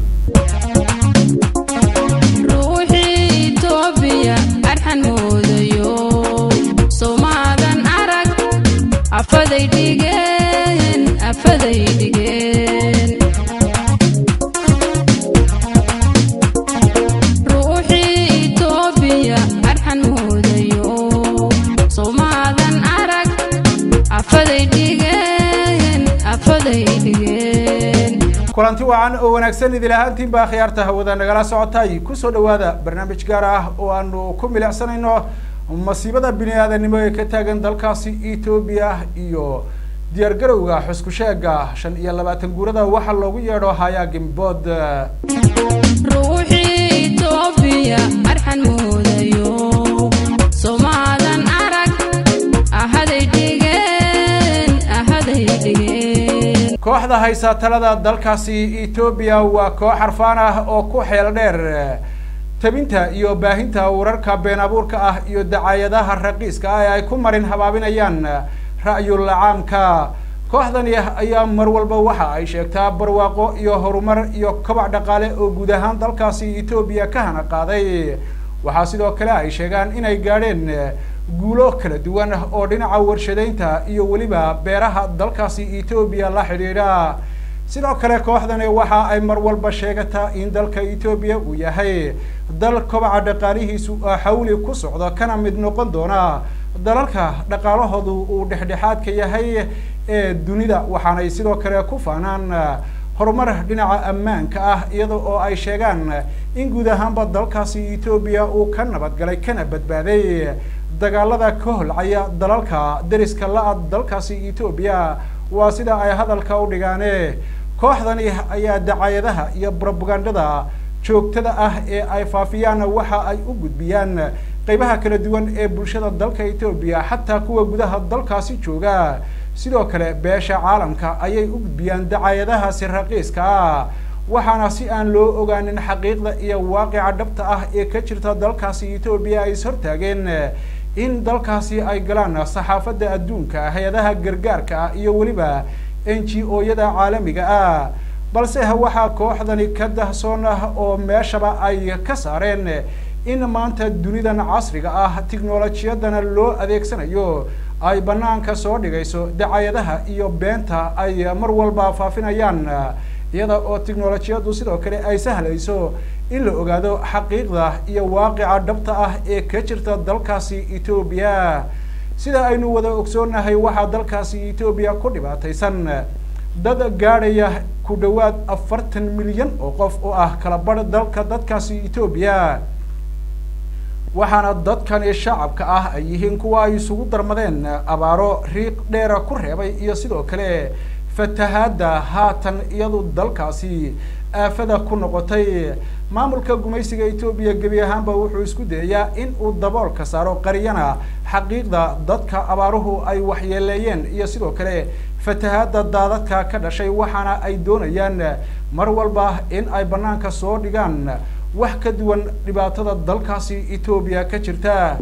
ruuxii itoobiya arxan moodayo soomaadan arag afaday dhigeen afaday dhigeen ruuxii itoobiya arxan moodayo kulanti wacan oo wanaagsan idil ahaantiinba khiyaarta hawada nagala socotay kusoo dhawaada barnaamij gaar ah oo aanu ku milicsanayno masiibada bini aadanimo ee ka taagan dalkaasi etoobiya iyo diyaar garowga xusku sheega shan iyo labaatan guurada waxaa loogu yeedho hayaa gimbood ruuxii itoobiya arxan moodayo somaadan arag ahaday dhigeen ahaday dhigeen kooxda haysa talada dalkaasi etoobiya waa koox xarfaan ah oo ku xeel dheer tabinta iyo baahinta wararka been abuurka ah iyo dacaayadaha raqiiska ah ee ay ku marin habaabinayaan ra'yul caamka kooxdani ayaa mar walba waxa ay sheegtaa barwaaqo iyo horumar iyo kobac dhaqaale oo guud ahaan dalkaasi etoobiya ka hana qaaday waxaa sidoo kale ay sheegaan inay gaadheen guulo kala duwan oo dhinaca warshadaynta iyo weliba beeraha dalkaasi etoobiya la xidhiidha sidoo kale kooxdani waxa ay mar walba sheegataa in dalka etoobiya uu yahay dal kobaca dhaqaalihiisu xawli ku socdo kana mid noqon doona dalalka dhaqaalahoodu uu dhexdhexaadka yahay ee dunida waxaanay sidoo kale ku faanaan horumar dhinaca ammaanka ah iyada oo ay sheegaan in guud ahaanba dalkaasi etoobiya uu ka nabadgalay kana badbaaday dagaalada ka holcaya dalalka deriska la-a dalkaasi etoobiya waa sida ay hadalka u dhigaane kooxdani ayaa dacaayadaha iyo brobagandada joogtada ah ee ay faafiyaan waxa ay u gudbiyaan qeybaha kala duwan ee bulshada dalka etoobiya xataa kuwa gudaha dalkaasi jooga sidoo kale beesha caalamka ayay u gudbiyaan dacaayadahaasi raqiiska ah waxaana si aan loo ogaanin xaqiiqda iyo waaqica dhabta ah ee ka jirta dalkaasi etoobiya ay is hortaageen in dalkaasi ay galaan saxaafadda adduunka hay-adaha gargaarka ah iyo weliba n g o-yada caalamiga ah balse waxaa kooxdani ka dahsoon ah oo meeshaba ay ka saareen in maanta dunidan casriga ah tiknolojiyadana loo adeegsanayo ay banaanka soo dhigayso dacaayadaha iyo beenta ay mar walba faafinayaan iyada oo tiknolojiyaddu sidoo kale ay sahlayso in la ogaado xaqiiqda iyo waaqica dhabta ah ee ka jirta dalkaasi etoobiya sida aynu wada ogsoonahay waxaa dalkaasi etoobiya ku dhibaataysan dad gaadhaya ku dhawaad afartan milyan oo qof oo ah kala badh dalka dadkaasi etoobiya waxaana dadkani shacabka ah ay yihiin kuwa ay isugu darmadeen abaaro riiq dheera ku reebay iyo sidoo kale fatahaadda haatan iyadu dalkaasi aafada ku noqotay maamulka gumaysiga etoobiya gebi ahaanba wuxuu isku dayayaa in uu daboolka saaro qariyana xaqiiqda dadka abaaruhu ay waxyeeleeyeen iyo sidoo kale fatahaadda daadadka ka dhashay waxaana ay doonayaan mar walba in ay banaanka soo dhigaan wax ka duwan dhibaatada dalkaasi etoobiya ka jirta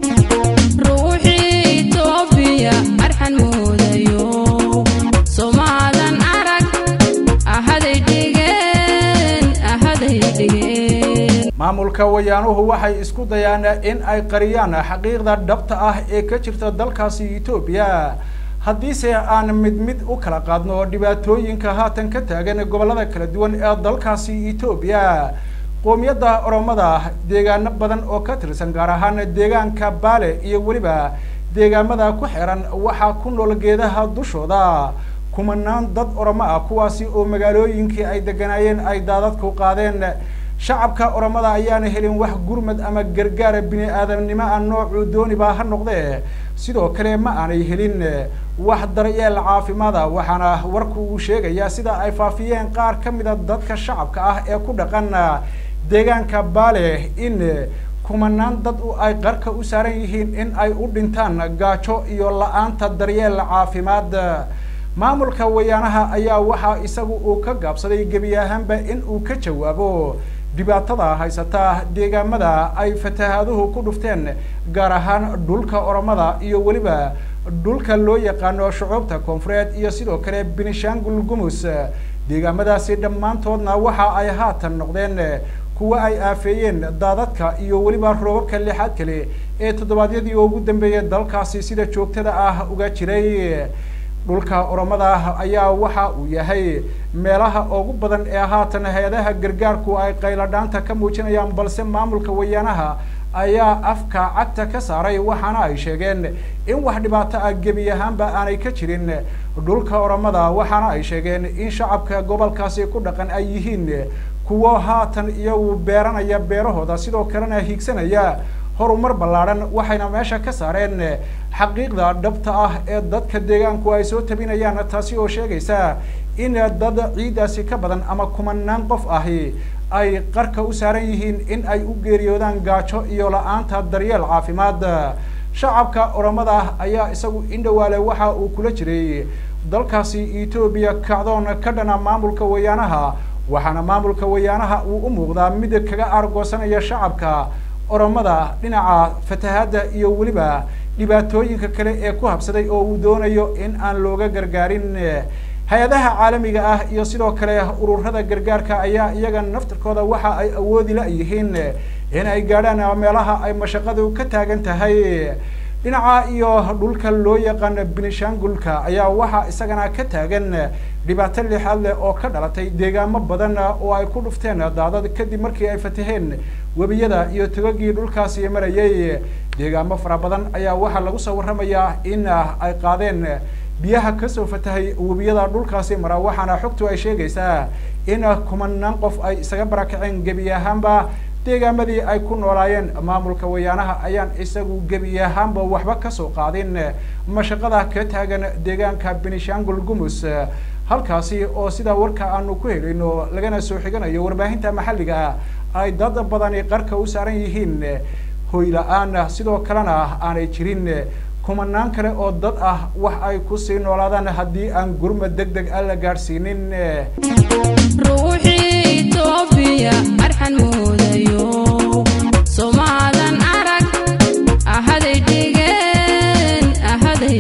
ruuxii itoobiya arxan moodayo somaadan arag ahaday dhigeen ahaday dhigeen maamulka wayaanuhu waxay isku dayaan in ay qariyaan xaqiiqda dhabta ah ee ka jirta dalkaasi etoobiya haddiise aan mid mid u kala qaadno dhibaatooyinka haatan ka taagan gobollada kala duwan ee dalkaasi etoobiya qoomiyadda oromada deegaano badan oo ka tirsan gaar ahaan deegaanka baale iyo weliba deegaamada ku xiran waxaa ku nool geedaha dushooda kumanaan dad oromo ah kuwaasi oo magaalooyinkii ay deganaayeen ay daadadku qaadeen shacabka oromada ayaana helin wax gurmad ama gargaara bini aadamnimo ah noocuu dooniba ha noqdee sidoo kale ma aanay helin wax daryeel caafimaada waxaana warku uu sheegayaa sida ay faafiyeen qaar ka mida dadka shacabka ah ee ku dhaqan deegaanka baale in kumanaan dad ay qarka u saaran yihiin in ay u dhintaan gaajo iyo la-aanta daryeel caafimaad maamulka wayaanaha ayaa waxaa isagu uu ka gaabsaday gebi ahaanba in uu ka jawaabo dhibaatada haysata deegaamada ay fatahaaduhu ku dhufteen gaar ahaan dhulka oromada iyo weliba dhulka loo yaqaano shucuubta koonfureed iyo sidoo kale benishangul gumus deegaamadaasi dhammaantoodna waxa ay haatan noqdeen kuwa ay aafeeyeen daadadka iyo weliba roobabka lixaad kale ee toddobaadyadii ugu dambeeyay dalkaasi sida joogtada ah uga jiray dhulka oromada ayaa waxa uu yahay meelaha ugu badan ee haatan hay-adaha gargaarku ay qayladhaanta ka muujinayaan balse maamulka wayaanaha ayaa afka cagta ka saaray waxaana ay sheegeen in wax dhibaato ah gebi ahaanba aanay ka jirin dhulka oromada waxaana ay sheegeen in shacabka gobolkaasi ku dhaqan ay yihiin kuwo haatan iyagu beeranaya beerahooda sidoo kalena hiigsanaya horumar ballaadhan waxayna meesha ka saareen xaqiiqda dhabta ah ee dadka deegaanku ay soo tabinayaan taasi oo sheegaysa in dad ciiddaasi ka badan ama kumanaan qof ahi ay qarka u saaran yihiin in ay u geeriyoodaan gaajo iyo la-aanta daryeel caafimaad shacabka oromada ayaa isagu indhawaale waxa uu kula jiray dalkaasi etoobiya kacdoon ka dhana maamulka wayaanaha waxaana maamulka wayaanaha uu u muuqdaa mid kaga aargoosanaya shacabka oromada dhinaca fatahaadda iyo weliba dhibaatooyinka kale ee ku habsaday oo uu doonayo in aan looga gargaarin hay-adaha caalamiga ah iyo sidoo kale ururada gargaarka ayaa iyaga naftirkooda waxa ay awoodi la-yihiin in ay gaadhaan meelaha ay mashaqadu ka taagan tahay dhinaca iyo dhulka loo yaqaan benishangulka ayaa waxaa isagana ka taagan dhibaato lixaad leh oo ka dhalatay deegaamo badan oo ay ku dhufteen daadad kadib markii ay fataheen webiyada iyo togagii dhulkaasi marayay deegaamo fara badan ayaa waxaa lagu soo warramayaa in ay qaadeen biyaha kasoo fatahay webiyada dhulkaasi mara waxaana xogtu ay sheegaysaa in kumanaan qof ay isaga barakaceen gebi ahaanba deegaamadii ay ku noolaayeen maamulka wayaanaha ayaan isagu gebi ahaanba waxba kasoo qaadin mashaqada ka taagan deegaanka benishangul gumus halkaasi oo sidaa warka aanu ku helayno lagana soo xiganayo warbaahinta maxalliga ay dad badani qarka u saaran yihiin hoy la-aan sidoo kalena aanay jirin kumanaan kale oo dad ah wax ay kusii noolaadaan haddii aan gurmad deg deg a la gaadhsiinin ruuxii itoobiya arxan moodayo somaadan arag ahaday dhigeen ahaday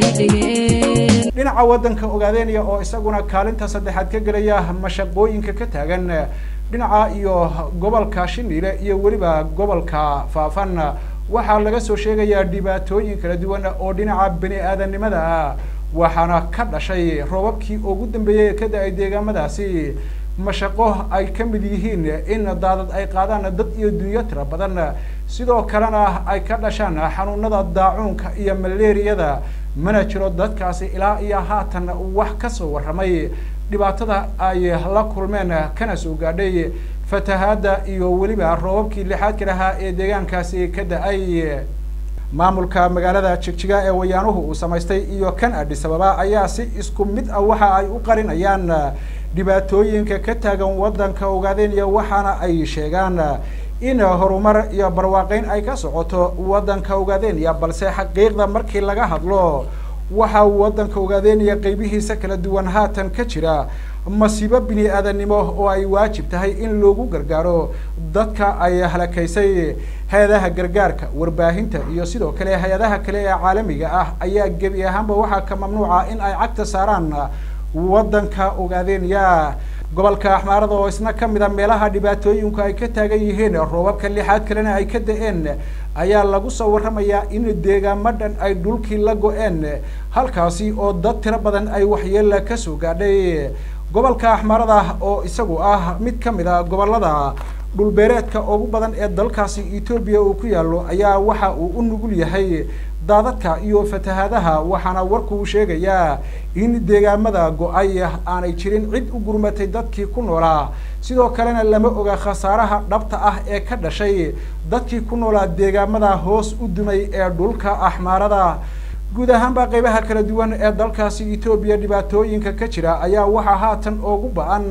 dhigeen dhinaca waddanka ogaadeynaya oo isaguna kaalinta saddexaad ka gelaya mashaqooyinka ka taagan dhinaca iyo gobolka shiniile iyo weliba gobolka faafan waxaa laga soo sheegayaa dhibaatooyin kala duwan oo dhinaca bani aadanimada ah waxaana ka dhashay roobabkii ugu dambeeyey ka da-ay deegaamadaasi mashaqo ay ka mid yihiin in daadad ay qaadaan dad iyo dunyo tira badan sidoo kalena ay ka dhashaan xanuunada daacuunka iyo malaariyada mana jiro dadkaasi ilaa iyo haatan wax kasoo warramay dhibaatada ay la kulmeen kana soo gaadhay fatahaadda iyo weliba roobabkii lixaadka lahaa ee deegaankaasi ka da-ay maamulka magaalada jigjiga ee wayaanuhu uu samaystay iyo kan adhis ababa ayaa si isku mid ah waxa ay u qarinayaan dhibaatooyinka ka taagan waddanka ogaadenya waxaana ay sheegaan in horumar iyo barwaaqeyn ay ka socoto waddanka ogaadenya balse xaqiiqda markii laga hadlo waxa uu waddanka ogaadenya qeybihiisa kala duwan haatan ka jira masiibo bini aadanimo oo ay waajib tahay in loogu gargaaro dadka ay halakaysay hay-adaha gargaarka warbaahinta iyo sidoo kale hay-adaha kale ee caalamiga ah ayaa gebi ahaanba waxaa ka mamnuuca in ay cagta saaraan waddanka ogaadenya gobolka axmaarada oo isna kamid a meelaha dhibaatooyinku ay ka taagan yihiin roobabka lixaad kalena ay ka da-een ayaa lagu soo warramayaa in deegaamo dhan ay dhulkii la go-een halkaasi oo dad tiro badan ay waxyeela kasoo gaadhay gobolka axmaarada oo isagu ah mid kamid a gobolada dhulbeereedka ugu badan ee dalkaasi etoobiya uu ku yaalo ayaa waxa uu u nugul yahay daadadka iyo fatahaadaha waxaana warkuu sheegayaa in deegaamada go-ay aanay jirin cid u gurmatay dadkii ku noolaa sidoo kalena lama oga khasaaraha dhabta ah ee ka dhashay dadkii ku noolaa deegaamada hoos u dumay ee dhulka axmaarada guud ahaanba qeybaha kala duwan ee dalkaasi etoobiya dhibaatooyinka ka jira ayaa waxaa haatan ugu ba-an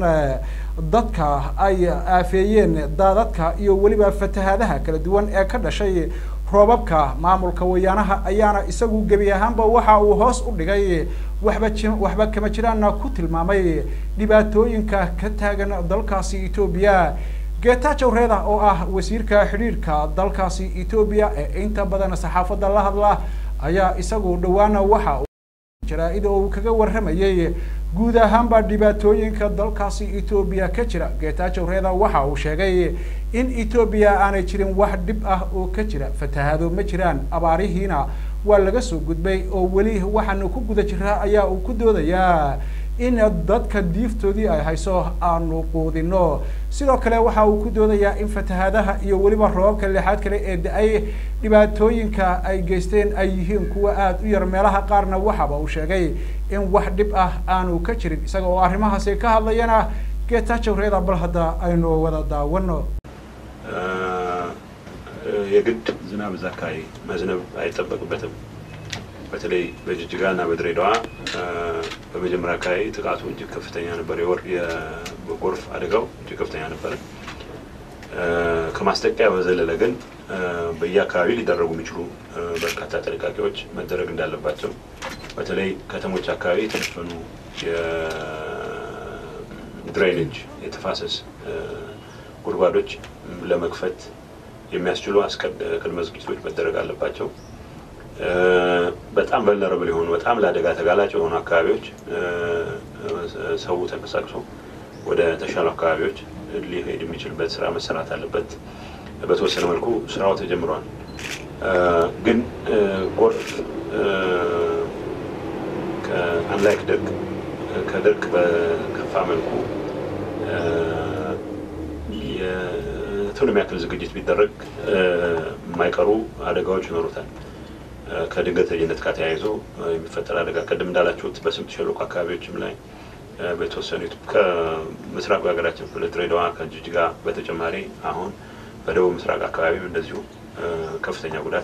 dadka ay aafeeyeen daadadka iyo weliba fatahaadaha kala duwan ee ka dhashay roobabka maamulka wayaanaha ayaana isagu gebi ahaanba waxa uu hoos u dhigay waxba ji waxba kama jiraana ku tilmaamay dhibaatooyinka ka taagan dalkaasi etoobiya geetajow reeda oo ah wasiirka xidhiirhka dalkaasi etoobiya ee inta badan saxaafadda la hadla ayaa isagu dhawaana waxa jaraa-id oo uu kaga warramayay guud ahaanba dhibaatooyinka dalkaasi etoobiya ka jira geetaajow reeda waxa uu sheegay in etoobiya aanay jirin wax dhib ah oo ka jira fatahaado ma jiraan abaarihiina waa laga soo gudbay oo weli waxaanu ku guda jiraa ayaa uu ku doodayaa in dadka diiftoodii ay hayso aanu quudino sidoo kale waxa uu ku doodayaa in fatahaadaha iyo weliba roobabka lixaad kale ee da-ay dhibaatooyinka ay geysteen ay yihiin kuwa aada u yar meelaha qaarna waxaba uu sheegay in wax dhib ah aanu ka jirin isaga oo arrimahaasi ka hadlayana geetaajow reeda bal hadda aynu wada daawano የግድ ዝናብ እዛ አካባቢ መዝነብ አይጠበቅበትም። በተለይ በጅጅጋና በድሬዳዋ በመጀመሪያ አካባቢ ጥቃቱ እጅግ ከፍተኛ ነበር። የወር የጎርፍ አደጋው እጅግ ከፍተኛ ነበረ። ከማስጠንቀቂያ በዘለለ ግን በየአካባቢ ሊደረጉ የሚችሉ በርካታ ጥንቃቄዎች መደረግ እንዳለባቸው በተለይ ከተሞች አካባቢ የተወሰኑ የድሬኔጅ የተፋሰስ ጉድጓዶች ለመክፈት የሚያስችሉ ቅድመ ዝግጅቶች መደረግ አለባቸው። በጣም ቨልነረብል የሆኑ በጣም ለአደጋ ተጋላጭ የሆኑ አካባቢዎች ሰው ተንቀሳቅሶ ወደ ተሻሉ አካባቢዎች ሊሄድ የሚችልበት ስራ መሰራት አለበት። በተወሰነ መልኩ ስራው ተጀምሯል። ግን ጎርፍ አንላይክ ድርቅ ከድርቅ በከፋ መልኩ የቱንም ያክል ዝግጅት ቢደረግ የማይቀሩ አደጋዎች ይኖሩታል። ከድንገተኝነት ጋር ተያይዞ የሚፈጠር አደጋ ቅድም እንዳላችሁት በስምጥ ሸለቆ አካባቢዎችም ላይ በተወሰኑት ከምስራቅ ሀገራችን ክፍል ድሬዳዋ ከጅጅጋ በተጨማሪ አሁን በደቡብ ምስራቅ አካባቢም እንደዚሁ ከፍተኛ ጉዳት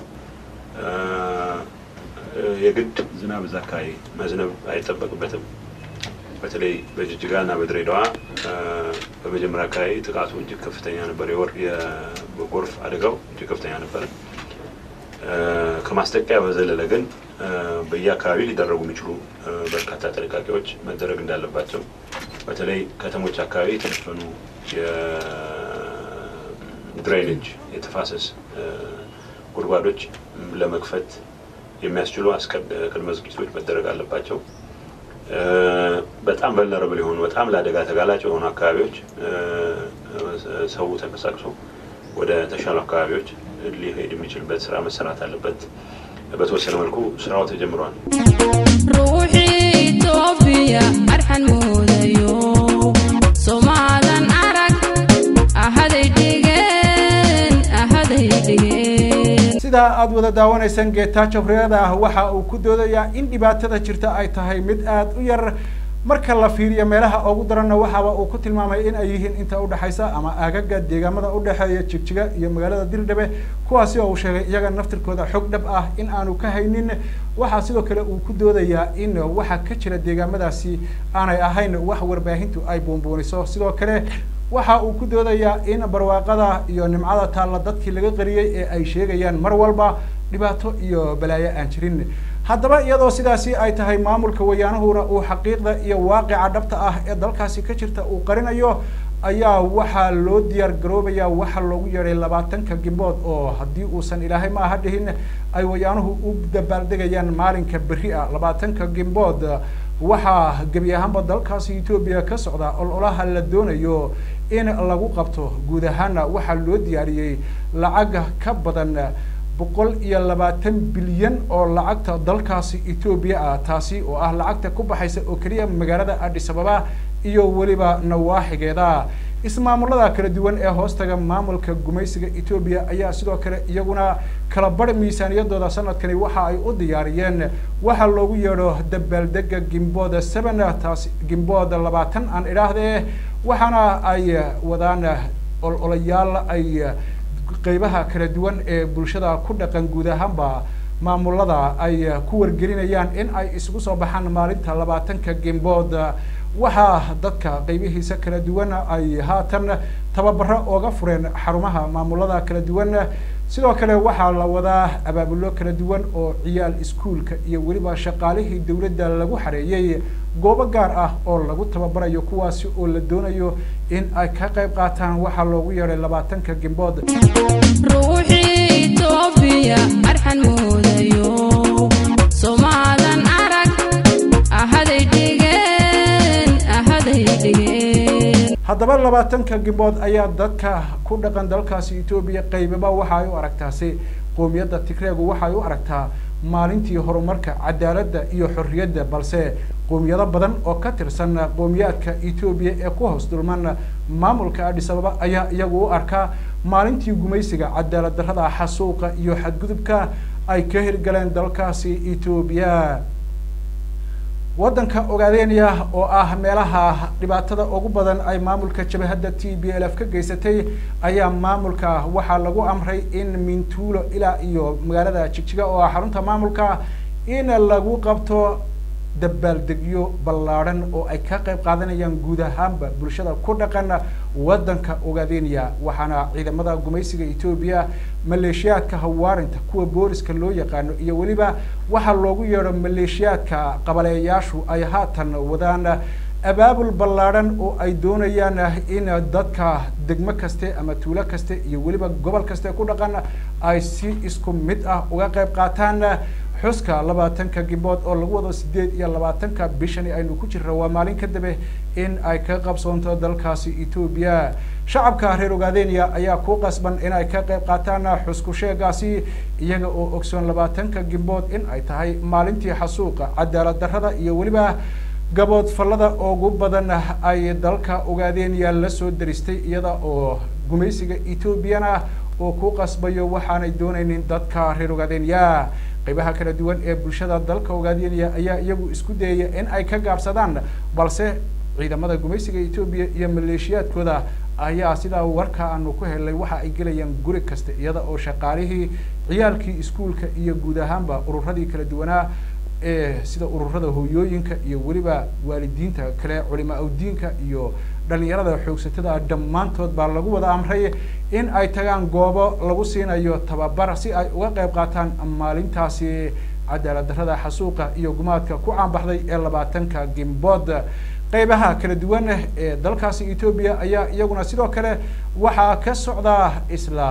የግድ ዝናብ እዛ አካባቢ መዝነብ አይጠበቅበትም። በተለይ በጅጅጋና በድሬዳዋ በመጀመሪያ አካባቢ ጥቃቱ እጅግ ከፍተኛ ነበር። የወር የጎርፍ አደጋው እጅግ ከፍተኛ ነበረ። ከማስጠንቀቂያ በዘለለ ግን በየአካባቢ ሊደረጉ የሚችሉ በርካታ ጥንቃቄዎች መደረግ እንዳለባቸው በተለይ ከተሞች አካባቢ የተወሰኑ የድሬኔጅ የተፋሰስ ጉድጓዶች ለመክፈት የሚያስችሉ ቅድመ ዝግጅቶች መደረግ አለባቸው። በጣም ቨልነረብል የሆኑ በጣም ለአደጋ ተጋላጭ የሆኑ አካባቢዎች ሰው ተንቀሳቅሶ ወደ ተሻሉ አካባቢዎች ሊሄድ የሚችልበት ስራ መሰራት አለበት። በተወሰነ መልኩ ስራው ተጀምሯል። ruuxii itoobiya arxan moodayo somaadan arag ahaday dhigeen ahaday dhigeen sidaa aada wada daawanaysaan geetaajo reeda ah waxa uu ku doodayaa in dhibaatada jirta ay tahay mid aada u yar marka la fiiriyo meelaha ugu daranna waxaaba uu ku tilmaamay in ay yihiin inta udhexaysa ama aagaga deegaamada udhexeeya jigjiga iyo magaalada dirdhabe kuwaasi oo uu sheegay iyaga naftirkooda xog dhab ah in aanu ka haynin waxaa sidoo kale uu ku doodayaa in waxa ka jira deegaamadaasi aanay ahayn wax warbaahintu ay buunbuuniso sidoo kale waxa uu ku doodayaa in barwaaqada iyo nimcada taalla dadkii laga qariyey ee ay sheegayaan mar walba dhibaato iyo balaayo aan jirin haddaba iyadoo sidaasi ay tahay maamulka wayaanahuna uu xaqiiqda iyo waaqica dhabta ah ee dalkaasi ka jirta uu qarinayo ayaa waxaa loo diyaar garoobayaa waxa loogu yeedhay labaatanka gimbood oo haddii uusan ilaahay ma aha dhihin ay wayaanuhu u dabaaldegayaan maalinka berri ah labaatanka gimbood waxaa gebi ahaanba dalkaasi etoobiya ka socda ololaha la doonayo in lagu qabto guud ahaana waxaa loo diyaariyey lacag ka badan boqol iyo labaatan bilyan oo lacagta dalkaasi etoobiya ah taasi oo ah lacagta ku baxaysa oo keliya magaalada addis ababa iyo weliba nawaaxigeeda ismaamulada kala duwan ee hoostaga maamulka gumaysiga etoobiya ayaa sidoo kale iyaguna kala bar miisaaniyadooda sanadkani waxa ay u diyaariyeen waxa loogu yeedho dabaaldega gimbooda seven taasi gimbooda labaatan aan idhaahdee waxaana ay wadaan ololayaal ay qeybaha kala duwan ee bulshada ku dhaqan guud ahaanba maamulada ay ku wargelinayaan in ay isugu soo baxaan maalinta labaatanka gimbood waxaa dadka qeybihiisa kala duwan ay haatan tababaro ooga fureen xarumaha maamulada kala duwan sidoo kale waxaa la wadaa abaabulo kala duwan oo ciyaal iskuolka iyo weliba shaqaalihii dowladda lagu xareeyey goobo gaar ah oo lagu tababarayo kuwaasi oo la doonayo in ay ka qayb qaataan waxaa loogu yeedhay labaatanka gimbood ruuxii itoobiya arxan moodayo somaadan arag ahaday dhigeen ahaday dhigeen haddaba labaatanka gimbood ayaa dadka ku dhaqan dalkaasi etoobiya qaybaba waxa ay u aragtaasi qoomiyadda tigreegu waxa ay u aragtaa maalintii horumarka cadaaladda iyo xorriyadda balse qoomiyado badan oo ka tirsan qowmiyaadka etoobiya ee ku hoos dulman maamulka adis ababa ayaa iyagu u arkaa maalintii gumaysiga cadaalad darrada xasuuqa iyo xadgudubka ay ka hirgaleen dalkaasi etoobiya waddanka ogaadeenaya oo ah meelaha dhibaatada ugu badan ay maamulka jabahadda t b l f ka geysatay ayaa maamulka waxaa lagu amray in mintuulo ilaa iyo magaalada jigjiga oo ah xarunta maamulka in lagu qabto dabaaldegyo ballaadhan oo ay ka qayb qaadanayaan guud ahaanba bulshada ku dhaqan waddanka ogaadeenaya waxaana ciidamada gumaysiga etoobiya maleeshiyaadka hawaarinta kuwa booliska loo yaqaano iyo weliba waxaa loogu yeedho maleeshiyaadka qabaleeyaashu ay haatan wadaan abaabul ballaadhan oo ay doonayaan in dadka degmo kaste ama tuulo kaste iyo weliba gobol kaste ku dhaqan ay si isku mid ah uga qayb qaataan xuska labaatanka gibood oo lagu wado sideed iyo labaatanka bishani aynu ku jirra waa maalin ka dabe in ay ka qabsoonto dalkaasi etoobiya shacabka reer ogaadeniya ayaa ku qasban in ay ka qayb qaataan xusku sheegaasi iyaga oo ogsoon labaatanka gibood in ay tahay maalintii xasuuqa cadaalad darrada iyo weliba gabood fallada ugu badan ay dalka ogaadeniya lasoo daristay iyada oo gumaysiga etoobiyana oo ku qasbayo waxaanay doonaynin dadka reer ogaadeniya qaybaha kala duwan ee bulshada dalka ogaadeenaya ayaa iyagu isku dayaya in ay ka gaabsadaan balse ciidamada gumaysiga etoobiya iyo maleeshiyaadkooda ayaa sidaa warka aanu ku helnay waxa ay gelayaan guri kasta iyada oo shaqaalihii ciyaalkii iskuolka iyo guud ahaanba ururadii kala duwanaa ee sida ururada hooyooyinka iyo weliba waalidiinta kale culimaa udiinka iyo dhalinyarada xoogsatada dhammaantood baa lagu wada amray in ay tagaan goobo lagu siinayo tababar si ay uga qayb qaataan maalintaasi cadaalad darrada xasuuqa iyo gumaadka ku caanbaxday ee labaatanka gimbood qaybaha kala duwan ee dalkaasi etoobiya ayaa iyaguna sidoo kale waxaa ka socdaa isla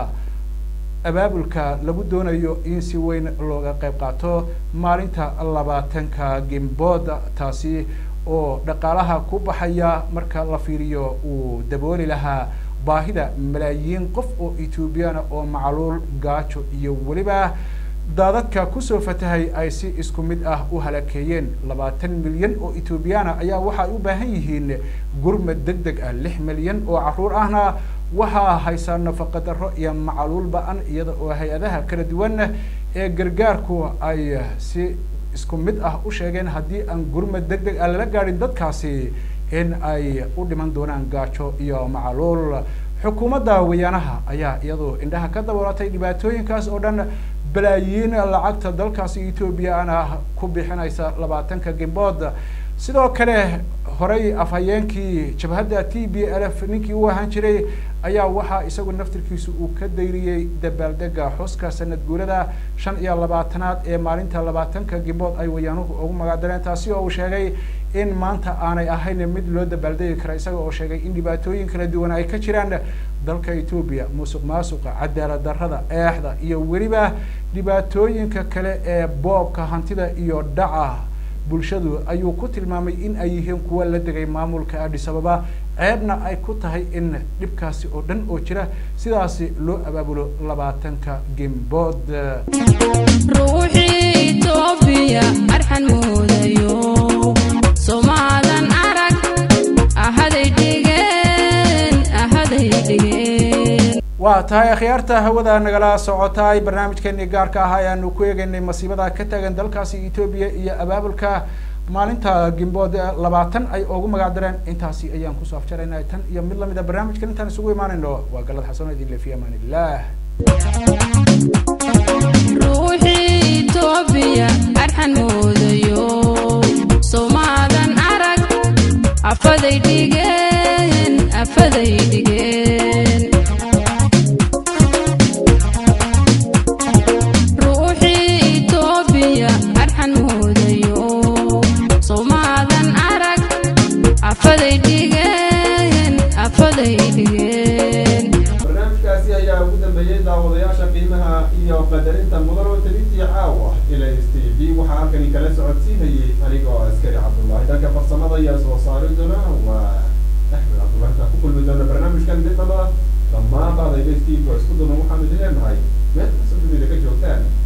abaabulka lagu doonayo in si weyn looga qayb qaato maalinta labaatanka gimbood taasi oo dhaqaalaha ku baxaya marka la fiiriyo uu dabooli lahaa baahida malaayiin qof oo etoobiyana oo macluul gaajo iyo weliba daadadka kusoo fatahay ay si isku mid ah u halakeeyeen labaatan milyan oo etoobiyana ayaa waxay u baahan yihiin gurmad deg deg ah lix milyan oo caruur ahna waxaa haysaa nafaqa darro iyo macluul ba-an iyada oo hay-adaha kala duwan ee gargaarku ay si isku mid ah u sheegeen haddii aan gurmad deg deg ah lala gaadhin dadkaasi in ay u dhiman doonaan gaajo iyo macluul xukuumadda wayaanaha ayaa iyadu indhaha ka daboolatay dhibaatooyinkaas oo dhan balaayiin lacagta dalkaasi etoobiya ana ku bixinaysa labaatanka gimbood sidoo kale horey afhayeenkii jabhadda t b l f ninkii u ahaan jiray ayaa waxaa isagu naftirkiisu uu ka dayriyey dabaaldega xuska sanad guurada shan iyo labaatanaad ee maalinta labaatanka gimbood ay wayaanuhu ugu magacdareen taasi oo uu sheegay in maanta aanay ahayn mid loo dabaaldegi kara isaga oo sheegay in dhibaatooyin kala duwan ay ka jiraan dalka etoobiya musuq maasuqa cadaalad darrada eexda iyo weliba dhibaatooyinka kale ee boobka hantida iyo dhaca bulshadu ayuu ku tilmaamay in ay yihiin kuwa la degay maamulka adis ababa ceebna ay ku tahay in dhibkaasi oo dhan oo jira sidaasi loo abaabulo labaatanka gimbood ruuxii itoobiya arxan moodayo somaadan arag ahaday dhigeen ahaday dhigeen waa tahay akhyaarta hawada nagala socotaay barnaamijkeenii gaarka ah ayaanu ku eegeynay masiibada ka taagan dalkaasi etoobiya iyo abaabulka maalinta gimbood labaatan ay ugu magac dareen intaasi ayaan kusoo afjaraynaa tan iyo mid lamida barnaamijkan intaan isugu imaanayno waa galad xasan idin le fi amaan illah ruuxii itoobiya arxan moodayo somaadan arag afaday dhigeen afaday dhigeen ruuxii itoobiya arxan moodayo somaadan arag afaday dhigeen afaday dhigeen barnaamijkaasi ayaa ugu dambeeyey daawadayaasha qiimaha iyo qadarinta mudan oo telintii caawa ilays t v waxaa halkani kala socodsiinayay anigoo askari cabdullaahi dhanka farsamada iyo soo saariduna waa axmed cabdullahi intaan ku kulmi doona barnaamijkan midnaba dhammaan baada ilays t v oo isku duban waxaanu idin leenahay meel kasta dunida ka joogtaan